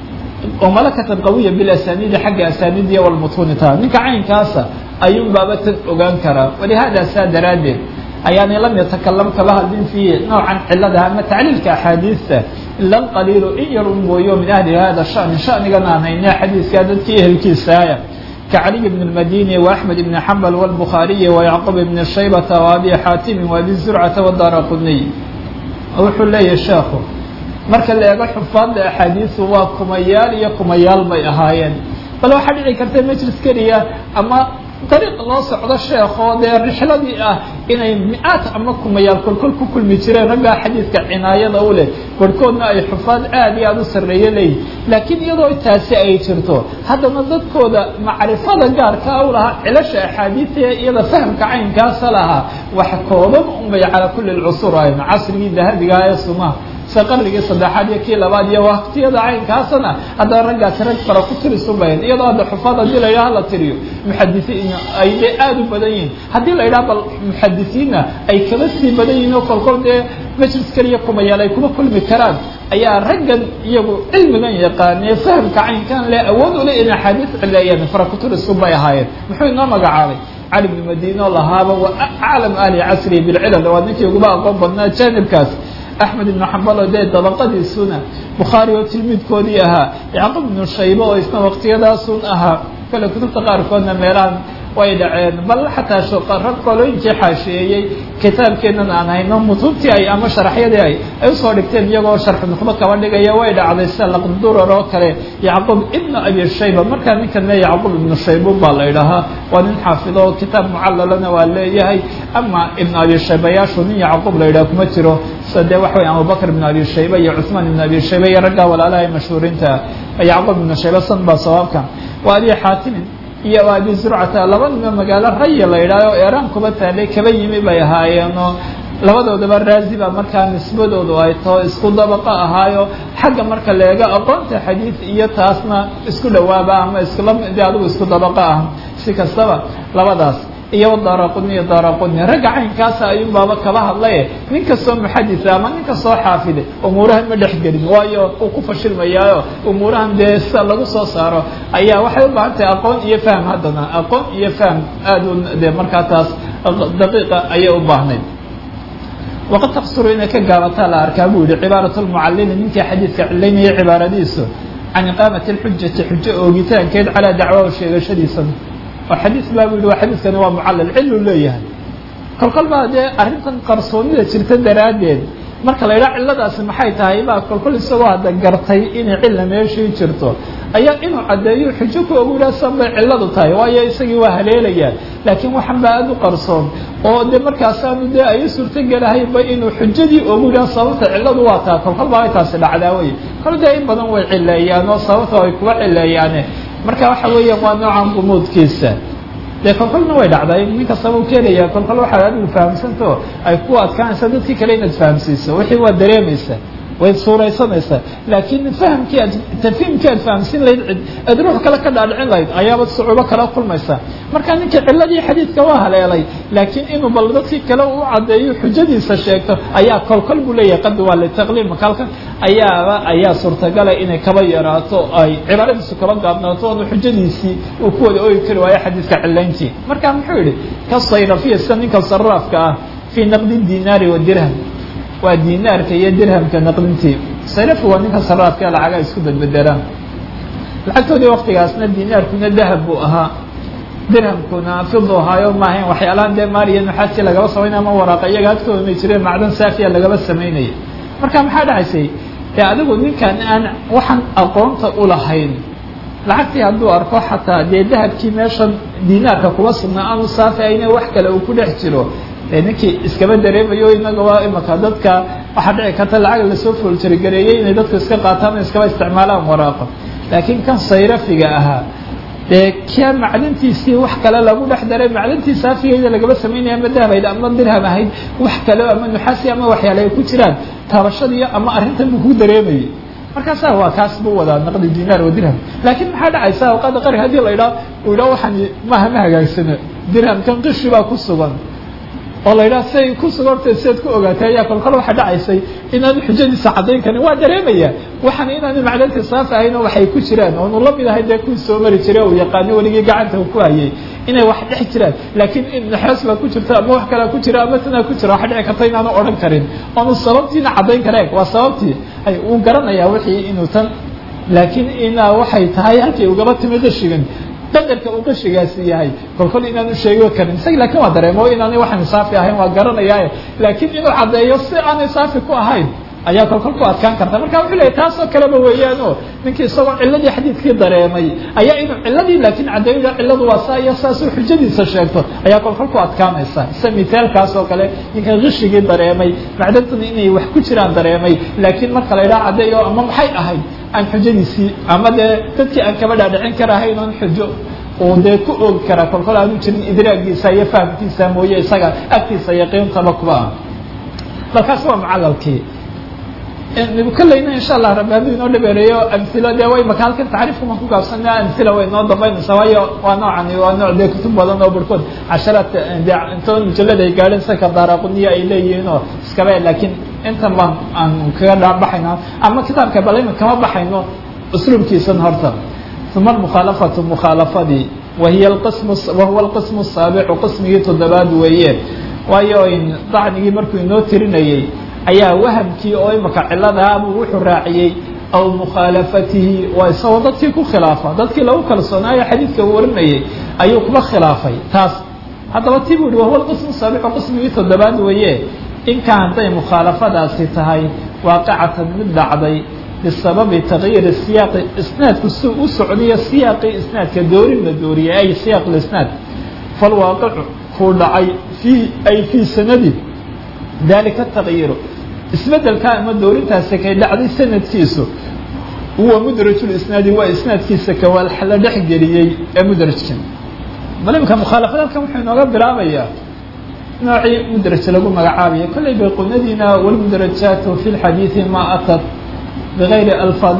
oo malakatan qawiya bilasaniidi xagga asaniidiya walmutuunita ninka caynkaasa ayuun baaba tan ogaan karaa walihada saa daraaddeed ayaanay lam yatakalam kaba hadlin fiihi noocan cilada ama tacliilka axaadiista ila qaliilu in yar un mooyo min ahli hada shani shanigan aan hayne xadiiskaa dadkii ehelkiisaaya كعلي بن المديني وأحمد بن حنبل والبخاري ويعقوب بن شيبة وأبي حاتم وأبي زرعة والدار قطني wuxuu leeyahay sheekhu marka la eego xufaadda axaadiisu waa kumayaal iyo kumayaal bay ahaayeen bal waxaa dhici karta majlis keliya ama dariiq loo socdo sheekoo dee rixladii ah inay mi-aad ama kumayaal kolkol ku kulmi jireen raggaa xadiidka cinaayada u leh barhkoodna ay xufaad aad iyo aada u sarreeye leeyihin laakiin iyadoo taasi ay jirto haddana dadkooda macrifada gaarka u lahaa cilasha axaadiista ee iyada fahamka caynkaasa lahaa wax kooban unbay calaa kulli lcusur ahayn casrigii dahabigaha ee sumaha se qarnigii saddexaad iyo kii labaad iyo waktiyada caynkaasana haddana raggaasi rag fara ku tirisubayn iyadoo hadda xufaad haddii la yidhaha la tiriyo muxadisiin ay dee aada u badan yihiin haddii la yidhaha bal muxadisiinna ay kaba sii badan yihiin oo kolkol dee majlis keliya kumayaal ay kuma kulmi karaan ayaa raggan iyagu cilmigan yaqaanee fahamka caynkan le awood ule in axaadiis cileeyeen fara ku tirisu bay ahaayeen muxuu inoo magacaabay cali bnu madiino lahaaba wa aclam ahli casri bilcilal waa ninkii uguba aqoon badnaa jaanibkaas axmed ibnu xambal oo dee dabaqadiisuna bukhaari oo tilmiidkoodii ahaa yacquub ibnu shaybe oo isna waqtiyadaasun ahaa kale kutubta qaarkoodna meelahan way dhaceen bal xataa rag qolooyinkii xaashiyeeyey kitaabkeennan aan hayno mutuubtii ay ama sharaxyadii ay ay usoo dhigteen iyagoo sharxu nuqdo kaba dhigaya way dhacday sida laqdurar oo kale yacquub ibnu abi shayba markaa ninkan le yacquub ibnu shaybu baa la idhahaa waa nin xaafido oo kitaab mucalalana waa leeyahay ama ibnu abi shaybayaashu nin yacquub la yidhaha kuma jiro sida dee waxa wey abubakr ibnu abi shayba iyo cuثmaan ibnu abi shayba iyo raggaa walaalaha ee mashhuuriinta yacquub ibnu shayba san baa sawaabka waa abi xaatimin iyo abi zurcata laba nima magaalo raya la yidhahyo eeraan kuba taalay kaba yimi bay ahaayeenoo labadoodaba raazi baa markaa nisbadoodu ay taho isku dabaqo ahaayo xagga marka leega aqoonta xadiid iyo taasna isku dhawaaba ama islamde adigu isku dabaqo ah si kastaba labadaas iyo daaraqudni iyo daaraqudni ragga caynkaasa ayuun baaba kaba hadlaye nin kastoo muxadisa ama nin kastoo xaafide umuurahan ma dhex gelin waayo uu ku fashilmayaayo umuurahan dee sida lagu soo saaro ayaa waxay u baahan tahay aqoon iyo fahm haddana aqoon iyo fahm aad u dee markaa taas daqiiqa ayay u baahnayd waqad taqsuru inay ka gaabataa la arkaa buu yihi cibaarat lmucalimi ninkii xadiidka cilaynaya cibaaradiisu can iqaamati lxujati xujo oogitaankeed calaa dacwahu sheegashadiisa oo xadiis baa bu yihi waa xadiiskani waa mucallal cilu leeyahay kolkol baa dee arrintan qarsoonida jirta daraaddeed marka la yidhaha cilladaasi maxay tahay baa kolkol isagoo hadda gartay inay cilla meeshii jirto ayaa inuu caddeeyo xujo ku ogu yidhaha san bay cilladu tahay waayo isagii waa haleelayaa laakiin waxan baa aada u qarsoon oo de markaasaanu dee ay u suurtogelahaynba inuu xujadii ogu yidhaha sababta cilladu waa taa kolkol baa ay taasi dhacdaa wey kol dee in badan way cileeyaan oo sababta ay kuga cileeyaane marka waxa weeyaan waa noocan gumuudkiisa dee kolkolna way dhacday nin kastaba u keenaya kolkol waxaad adigu fahamsantao ay ku adkaanaysa dadkii kale inaad fahamsiiso wixii waa dareemaysa way suuraysanaysaa laakiin fahamkii aad tafhiimkii aad fahamsin lahayd cid aad ruux kale ka dhaadhicin lahayd ayaaba sucuubo kala kulmaysa marka ninka ciladii xadiidka waa haleelay laakiin inuu bal dadkii kale u caddeeyo xujadiisa sheegto ayaa kolkol buu leeyahay qadi waa litaqliim makaalkan ayaaba ayaa suurtagala inay kaba yaraato ay cibaaradiisu kaba gaabnaato oonu xujadiisii uu ku wada oogi kari waayo xadiidka cilayntii marka muxuu yihi ka sayrafiya sida ninka saraafka ah fii naqdi dinaari wa dirham waa dinaarka iyo dirhamka naqdintii sarafku waa ninka saraafka lacaga isku bedbedelaan lacagtoodii waktigaasna dinaarkuna dahab buu ahaa dirhamkuna fidu ahaayo maahayn waxyaalahan dee maaliya nuxaasi lagaba samaynaya ama waraaqa iyaga agtooda may jireen macdan saafiya lagaba samaynaya marka maxaa dhacaysay dee adigu ninkan aan waxaan aqoonta ulahayn lacagtii hadduu arko xataa dee dahabkii meeshan dinaarka kuba sugnaa aanu saafi ayna wax kale uu ku dhex jiro de ninkii iskaba dareemayo inagaba imaka dadka waxaa dhici karta lacag lasoo fooltirigareeyey inay dadku iska qaataan o iskaba isticmaalaan waraaqo laakiin kan sayrafiga ahaa dee kia maclintiisii wax kale lagu dhex daray maclintii saafigeyda lagaba samaynaya ama dahabayd ama dirham ahayd wax kale ama nuxaasi ama waxyaale ay ku jiraan taabashadiiyo ama arrintan buu ku dareemayay markaasaa waa kaas buu wadaa naqdi dinaar wa dirham laakiin maxaa dhacaysa awqaada qari haddii la idhaha uu idhaha waxaan maaha ma hagaagsano dirhamkan qishi baa ku sugan oo la yidhaha siay ku sugortay siaad ku ogaatay ayaa kolkol waxa dhacaysay inaanu xujadiisa caddayn karin waa dareemaya waxaan inaanu macdantii saaf ahayno waxay ku jiraan oonu la mid ahay dee kuwii soo mari jiray uu yaqaano weligii gacanta uu ku hayay inay wax dhex jiraan laakiin naxoos baa ku jirta ama wax kalea ku jira ama tanaa ku jira waxa dhici karta inaanu odhan karin oonu sababtiina caddayn kareen waa sababtii ay uu garanayaa wixii inuu tan laakiin inaa waxay tahay halkii ugaba timi qishigan qadarka uu qishigaasi yahay kolkol inaanu sheegi karin isaga lakin waa dareemo inaanay waxaan saafi ahayn waa garanayaaye laakiin inuu caddeeyo si aanay saafi ku ahayn ayaa kolkol ku adkaan karta marka wuxuu leeyahy taasoo kaleba weeyaan o ninkii isagoo ciladii xadiidkii dareemay ayaa inuu ciladii laakiin caddeeyo ciladu waa saa iyo saasuu xujadiisa sheegto ayaa kolkol ku adkaanaysa sida mithaalkaas oo kale ninka qishigii dareemay macdantuna inay wax ku jiraan dareemay laakiin marka la idhaha caddeeyo ama maxay ahayd aan xujadiisii ama dee dadkii aan kaba dhaadhicin karahayn oon xujo uu dee ku oogi karaa kolkol aanu jirin idraagiisa iyo fahamkiisa mooye isaga agtiisa yaqiintaba kuba ah balkaas waa mucalalkii kolleyna insha allah rabbi hadduu inoo dhabeereeyo amhilo dee way maka halkan tacriifkuma ku gaabsana amhila way inoo dambaynaysaa waayo waa noocani waa nooc dee kutub badan oo barhkood casharaad de intoon mujallada ay gaadheen saka daaraquniya ay leeyihiin oo iskaba laakiin intan baan aan kaga dhaabaxayna ama kitaabka balima kama baxayno usluubkiisan horta uma mukhaalafatu mukhaalafadii wahiy qism wahuwa alqismu asaabicu qismigii toddobaad weeye waayo dacnigii markuu inoo tirinayey ayaa wahamkii oo imaka ciladaabuu wuxuu raaciyey aw mukhaalafatihi waa isagoo dadkii ku khilaafa dadkii lagu kalsoonaayo xadiidka warinayay ayuu kuba khilaafay taas haddaba ti buu hi wahuwa alqismu saabicu qismigii toddobaad weeye inkaan hadday mukhaalafadaasi tahay waaqicatan mid dhacday bisababi takyiiri siyaaqi isnaadku si u socdiyo siyaaqii isnaadka doorin la dooriyay ay siyaaq lisnaad falwaaqicu kuu dhacay fii ay fii sanadi dalika takyiru isbedelka ama doorintaasi kay dhacday sanadkiisu huwa mudrajulisnaadi waa isnaadkiisa kawaal la dhex geliyey ee mudrajkan bal imika mukhaalafad halkan wuxuu inooga bilaabayaa noocii mudraj lagu magacaabayo kollay bayqunadiina walmudrajaatu fi lxadiidi ma atat bigayri alfaadi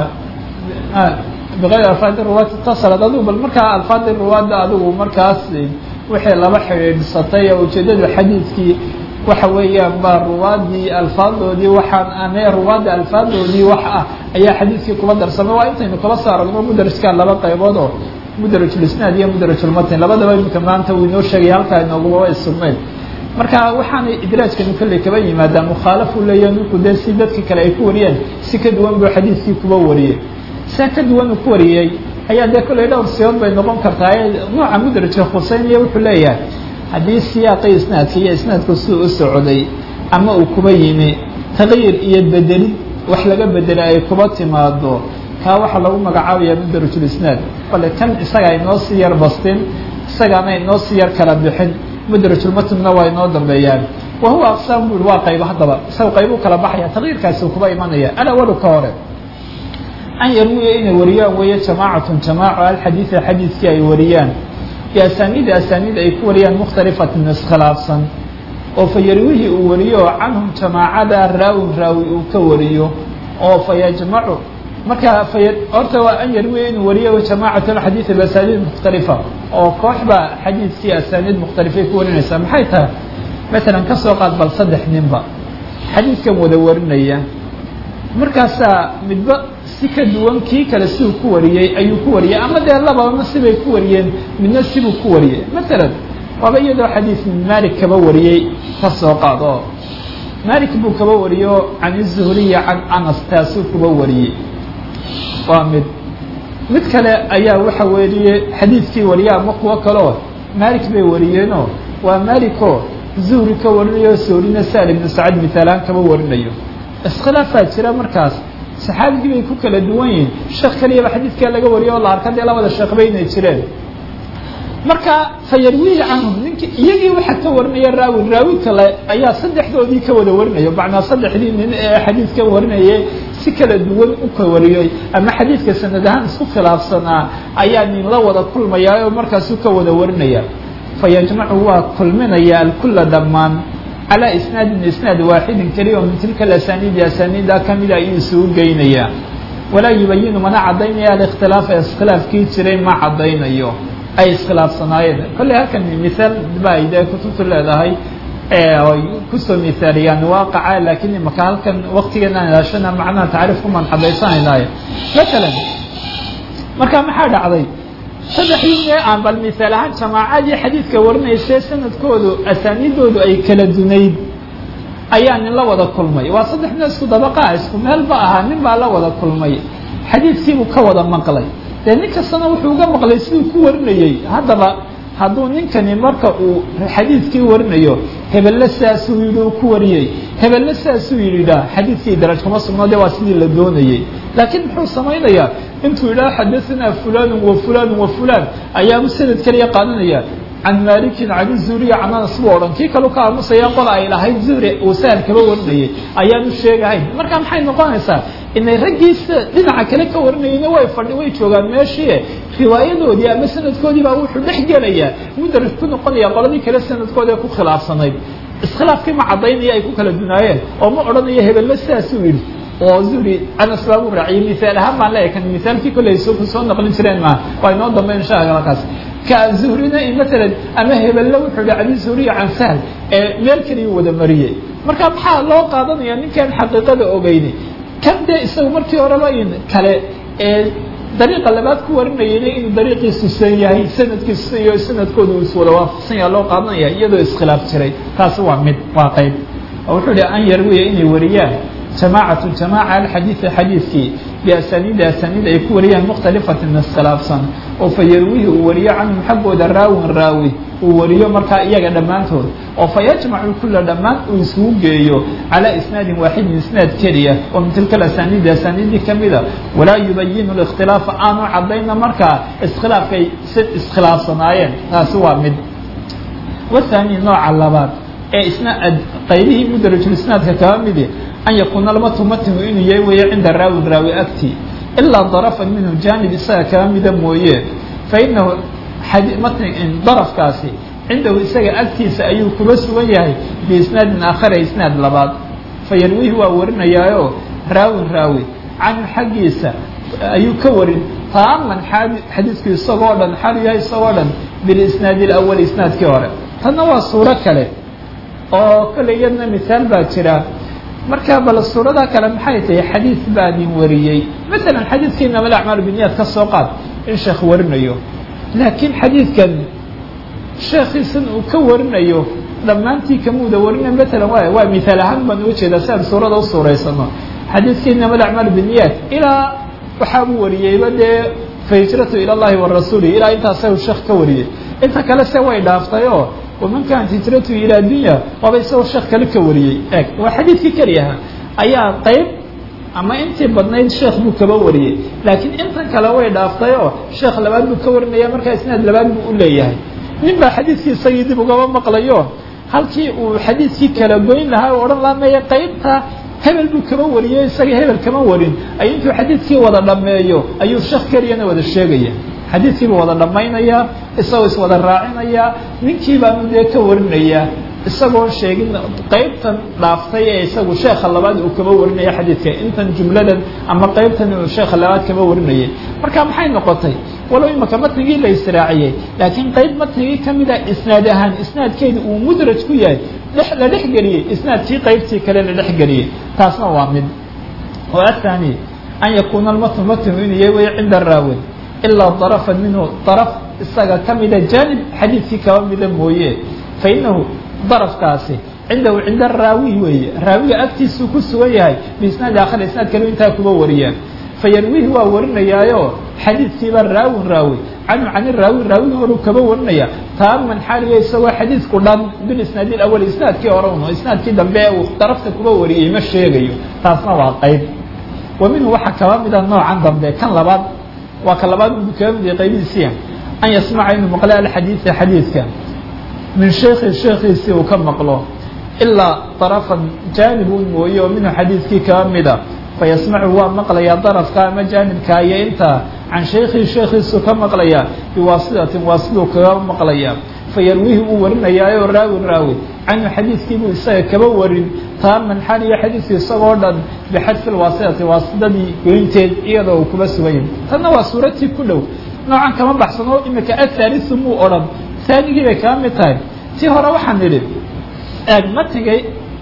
bigayri alfaadi ruwaad itasalad adigu bal markaa alfaadi ruwaadda adigu markaas wixii laba xidhiidhsatay oo ujeedada xadiidkii waxa weeyaan baa ruwaadii alfaadoodii waxaan ane ruwaadda alfaadoodii wax ah ayaa xadiidkii kuba darsamay waa intaynu kala soo aragno mudrajka laba qaybood oo mudrajulisnaad iyo mudrajulmatn labadaba imika maanta uu inoo sheegaya halkaa inoogubaba isugnayd marka waxaanay idraajkani kolley kaba yimaadaa mukhaalafu leeya ninku dee si dadka kale ay ku wariyeen si ka duwan buu xadiidkii kuba wariyey sia ka duwan uu ku wariyey ayaa dee kolley dhowr siyood bay noqon kartaa nooca mudrajka khuseynaya wuxuu leeyahay haddii siyaaqi isnaadka iyo isnaadku siduu u socday ama uu kuba yimi taqyiir iyo bedelid wax laga bedelay ay kuba timaado kaa waxaa lagu magacaabaya mudrajulisnaad bale kan isaga inoo sii yar bastin isagaana inoo sii yar kala bixin mudrajulmatnna waa inoo dambeeyaan wa huwa aqsaam bui waa qaybo haddaba isaga qaybuu kala baxaya taqyiirkaasi kuba imanaya alawalu ka hore an yarwiya inay wariyaan weeye jamaacatun jamaaco alxadiida xadiidkii ay wariyaan biasaniidi asaniid ay ku wariyaan mukhtalifatin iskhilaafsan oo fa yarwihii uu wariyo canhum jamaacada raawin raawi uu ka wariyo oo fa yajmacu marka fa horta waa an yarwiya inuu wariyo jamacat alxadiidi biasaniid mukhtalifa oo kooxba xadiidkii asaniid mukhtalifay ku warinaysaa maxay tahay masalan ka soo qaad bal saddex ninba xadiidkan wada warinaya markaasaa midba si ka duwan kii kale siduu ku wariyey ayuu ku wariyey ama dee lababa sibay ku wariyeen midna sibuu ku wariyey masalan waaba iyadoo xadiis malik kaba wariyey ka soo qaad oo malik buu kaba wariyo can izuhriya can anas taasuu kuba wariyey waa mid mid kale ayaa waxa weeye xadiidkii wariya ama kuwo kaleo malik bay wariyeenoo waa malikoo zuhri ka warinayo soorina sal ibnu sacad mitaalaan kaba warinayo iskhilaafaa jira markaas saxaabigii bay ku kala duwan yihiin sheekh keliyaba xadiidkaa laga wariyo oo la arka dee labada sheekh bay inay jireen marka fa yarwihi canhum ninki iyagii waxaa ka warinaya raawi raawi kale ayaa saddexdoodii ka wada warinaya macnaa saddexdii nin ee xadiidka warinayay si kala duwan u ka wariyey ama xadiidka sanad ahaan isku khilaafsanaa ayaa nin la wada kulmaya oo markaasuu ka wada warinaya fa yajmacu waa kulminaya alkula dhammaan calى isnaadin isnaad waaxidin keliya oo min tilka asaniidi asaniida kamida ayuu isugu geynayaa walaa yubayinu mana cadaynaya alikhtilaafa iskhilaafkii jiray ma cadaynayo ay iskhilaafsanaayeen kolley halkan mihaal ba ay dee kutubtu leedahay ay kusoo mihaaliyaan waaqaca laakiin imaka halkan waktigeena ilaashana macnaha tacriifkumaan cadaysanaynaay matalan marka maxaa dhacday saddexdii mee aan bal misaal ahaan jamaacadii xadiidka warinayse sanadkoodu asaaniidoodu ay kala dunayd ayaa nin la wada kulmay waa saddex nin isku dabaqaa isku meel ba ahaa nin baa la wada kulmay xadiidkiibuu ka wada maqlay dee nin kastana wuxuu uga maqlay siduu ku warinayey haddaba hadduu ninkani marka uu xadiidkii warinayo hebelle saasuu yidhi uu ku wariyey hebelle saasuu yidhidhaa xadiidkii daraj kuma sugno de waa sidii la doonayey laakiin muxuu samaynayaa intuu yidhaha xadaanaa fulanu wa fulanu wa fulan ayaabu sanad keliya qaadanaya can malikin can zuhriya can anas buu odhan kii kalu ka aamusaya qola ay lahayd zuhri uu sahal kaba warinayay ayaanu sheegahayn marka maxay noqonaysaa inay raggiisa dhinaca kale ka warinayeyna way fadhi way joogaan meeshii riwaayadoodii ama sanadkoodii baa wuxuu dhex gelayaa mudaraj ku noqonaya qoladii kale sanadkooda ee ku khilaafsanayd iskhilaafkii ma caddaynaya ay ku kala dunaayeen oo ma odhanayo hebelle sidaasuu yidhi oo zuhri anas baa u raaciyey mihaal ahaan baan leeyahay kan mihaalkii kolley soo soo naqlin jireen maa waa inoo dambeyn insha allah halkaas ka zuhrina matalan ama hebelle wuxuu yihi cali zuhriya can sahl ee meel keliya wada mariyey marka maxaa loo qaadanaya ninkaan xaqiiqada ogeyni kan dee isaga markii horeba in kale ee dariiqa labaad ku warinayayna inuu dariiqiisu san yahay sanadkiisu iyo sanadkooda uu iswada waafaqsan yaha loo qaadanaya iyadoo iskhilaaf jiray taasi waa mid waa qayb oo wuxuu yihi an yarwiya inay wariyaan jamaacatu jamaaca alxadiidi xadiidkii biasaniidi asaniid ay ku wariyaan mukhtalifatin iskhilaafsan oo fa yarwihi uu wariyo canhum xaggooda raawin raawi uu wariyo markaa iyaga dhammaantood oo fa yajmacu kula dhammaan uu isugu geeyo calaa isnaadin waaxidin isnaad keliya oo min tilka asaniidi asaniidii kamida walaa yubayinu اlاkhtilaafa aanu cadayna markaa iskhilaafkay si iskhilaafsanaayeen taasi waa mid wathani nooca labaad ee isna qaybihii mudrajulisnaadka kaba midi an yakuuna almatu matnu inuu yahay weeye cinda raawin raawi agti ilaa darafan minhu jaanib isaga kaba mida mooye fainahu darafkaasi cindahu isaga agtiisa ayuu kuba sugan yahay biisnaadin aakhara isnaad labaad fayarwihi waa warinayaayo raawin raawi canhu xaggiisa ayuu ka warin taaman xadiidku isagoo dhan xalu yahay isagoo dhan bilisnaadi اlawali isnaadkii hore tanna waa suuro kale oo kale iyadna mihaal baa jira marka bal suurada kale maxay tahay xadiid baa nin wariyey masalan xadiidkii inama alacmaal biniyad ka soo qaad in sheekh warinayo laakiin xadiidkan sheekhiisan uu ka warinayo dhammaantii kamuuda warina matalan waay waa mihaal ahaan baan uga jeedaa si aan suurada u suuraysano xadiidkii inama alacmaal biniyad ilaa waxaabuu wariyeyba dee fahijratu ila llahi wa rasuuli ilaa intaasagu sheekh ka wariyey inta kale se way dhaaftay oo waman kaanat hijratu ilaa dunya waaba isagoo sheekh kale ka wariyey eeg waa xadiidkii keliyaha ayaa qayb ama intii badnayd sheekh buu kaba wariyey laakiin intan kale way dhaaftay oo sheekh labaad buu ka warinaya markaa isnaad labaad buu u leeyahay nin baa xadiidkii isagii dib ugaba maqlayo halkii uu xadiidkii kala goyn lahaa o odhan laha maya qaybta hebel buu kama wariyo isaga hebel kama warin ay intuu xadiidkii wada dhammeeyo ayuu sheekh keliyana wada sheegaya xadiidkiibuu wada dhammaynayaa isagoo iswada raacinayaa ninkii baanu dee ka warinayaa isagoo sheegin qaybtan dhaaftay ee isagu sheekha labaad uu kama warinaya xadiidka intan jumladan ama qaybtan uu sheekha labaad kama warinayay marka maxay noqotay walow imaka matnigii la israaciyey laakiin qayb matnigii kamida isnaad ahaan isnaadkeeda uu mudraj ku yahay la dhex geliyey isnaadkii qaybtii kale la dhex geliyey taasna waa mid oo athani an yakuuna almatnu matnu inuu yahay way cinda raawin ilaa darafan minhu daraf isaga kamida jaanib xadiidkii kaba mida mooye fa inahu darafkaasi cindahu cinda raawi weeye raawiga agtiisuu ku sugan yahay biisnaadi akhar isnaad kale intaa kuba wariyaan fayarwihi waa warinayaayo xadiidkiiba raawin raawi canhu can raawi raawiga horuu kaba warinaya taaman xaaliga isagoo xadiidku dhan bilisnaadi awal isnaadkii hore un isnaadkii dambe ee uu darafta kuba wariyey ma sheegayo taasna waa qayb wa minhu waxaa kaba mida noocan dambe kan labaad waa ka labaad u kaba mid qaybihiisiya an yasmaca inuu maqla alxadiida xadiidka min sheekhi sheekhiisii uu ka maqlo ilaa darafan jaanibun mooye oo minhu xadiidkii kaba mida fayasmacu waa maqlayaa darafka ama jaanibka iyo intaa can shaykhihi sheekhiisuu ka maqlayaa biwaasitatin waasiduu kaga maqlayaa fayarwihi uu warinayaayo raawin raawi canhu xadiidkiibuu isaga kaba warin taaman xaliyo xadiidku isagoo dhan bixadfi lwaasitati waasidadii goynteed iyadoo uu kuba suganya tanna waa suuratii ku dhow noocan kama baxsano imika athaalisu muu odhan taanigii bay kaba mid tahay tii hore waxaan idhi eeg matigay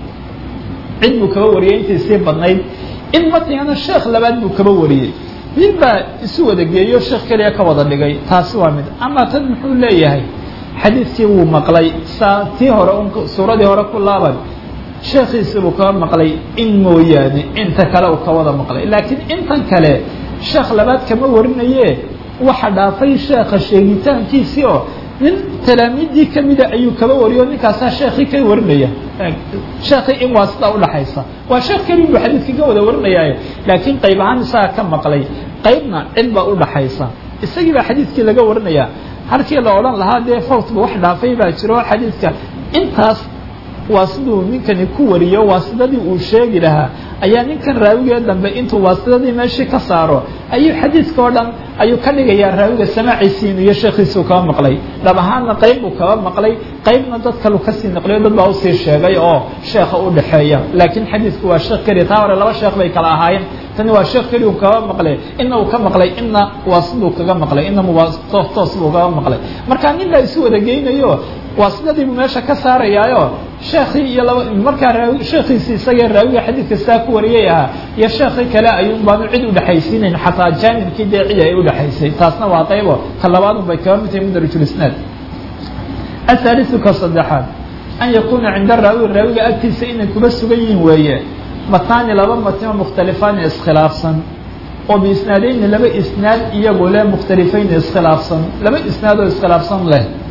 cid buu kaba wariyay intii sii badnayd in matigana sheekh labaad buu kaba wariyey mid baa isu wada geeyo sheekh keliya ka wada dhigay taasi waa mid ama tan muxuu leeyahay xadiidkii wuu maqlay saa tii hore un suuradii hore ku laaban sheekhiisii buu kaba maqlay in mooyaane inta kale uu ka wada maqlay laakiin intan kale sheekh labaad kama warinaye waxa dhaafay sheekha sheegitaankiisii oo nin talaamiiddii kamida ayuu kaba wariyo ninkaasaa sheekii ka warinaya sheekii in waasida udhaxaysa waa sheekh keli buu xadiidka ka wada warinayaaye laakiin qayb ahaan isaga ka maqlay qaybna cid baa udhaxaysa isagii baa xadiidkii laga warinaya halkii la odhan lahaa dee fawtba wax dhaafay baa jiro xadiidka intaas waasiduu ninkani ku wariyo waasidadii uu sheegi lahaa ayaa ninkan raawigee dambe intuu waasidadii meeshii ka saaro ayuu xadiidka oo dhan ayuu ka dhigayaa raawiga samaaciisiin iyo sheekhiisuu kaba maqlay dhab ahaanna qayb buu kaba maqlay qaybna dad kalu kasii naqliyo dad baa usii sheegay oo sheekha u dhexeeya laakiin xadiidku waa sheekh keliya taa hore laba sheekh bay kala ahaayeen tani waa sheekh keliya uu kaba maqlay ina uu ka maqlay ina waasiduu kaga maqlay ina muwaatoos toos buu kaga maqlay marka nin baa isu wada geynayo waasidadii buu meesha ka saarayaayo sheekii iyo laba markaa raawi sheekhiisii isagee raawiga xadiidka saa ku wariyay ahaa iyo sheekii kale ayuun baanu cid udhexaysiinayn xataa jaanibkii dee cid ay udhexaysay taasna waa qaybo ka labaadun bay kaba mid tahay mudrajulisnaad athaalisu ka saddexaad an yakuuna cinda raawi raawiga agtiisa inay kuba sugan yihiin weeye matnaani laba matnoo mukhtalifaani iskhilaafsan oo biisnaadeyni laba isnaad iyagoo leh mukhtalifayn iskhilaafsan laba isnaad oo iskhilaafsan leh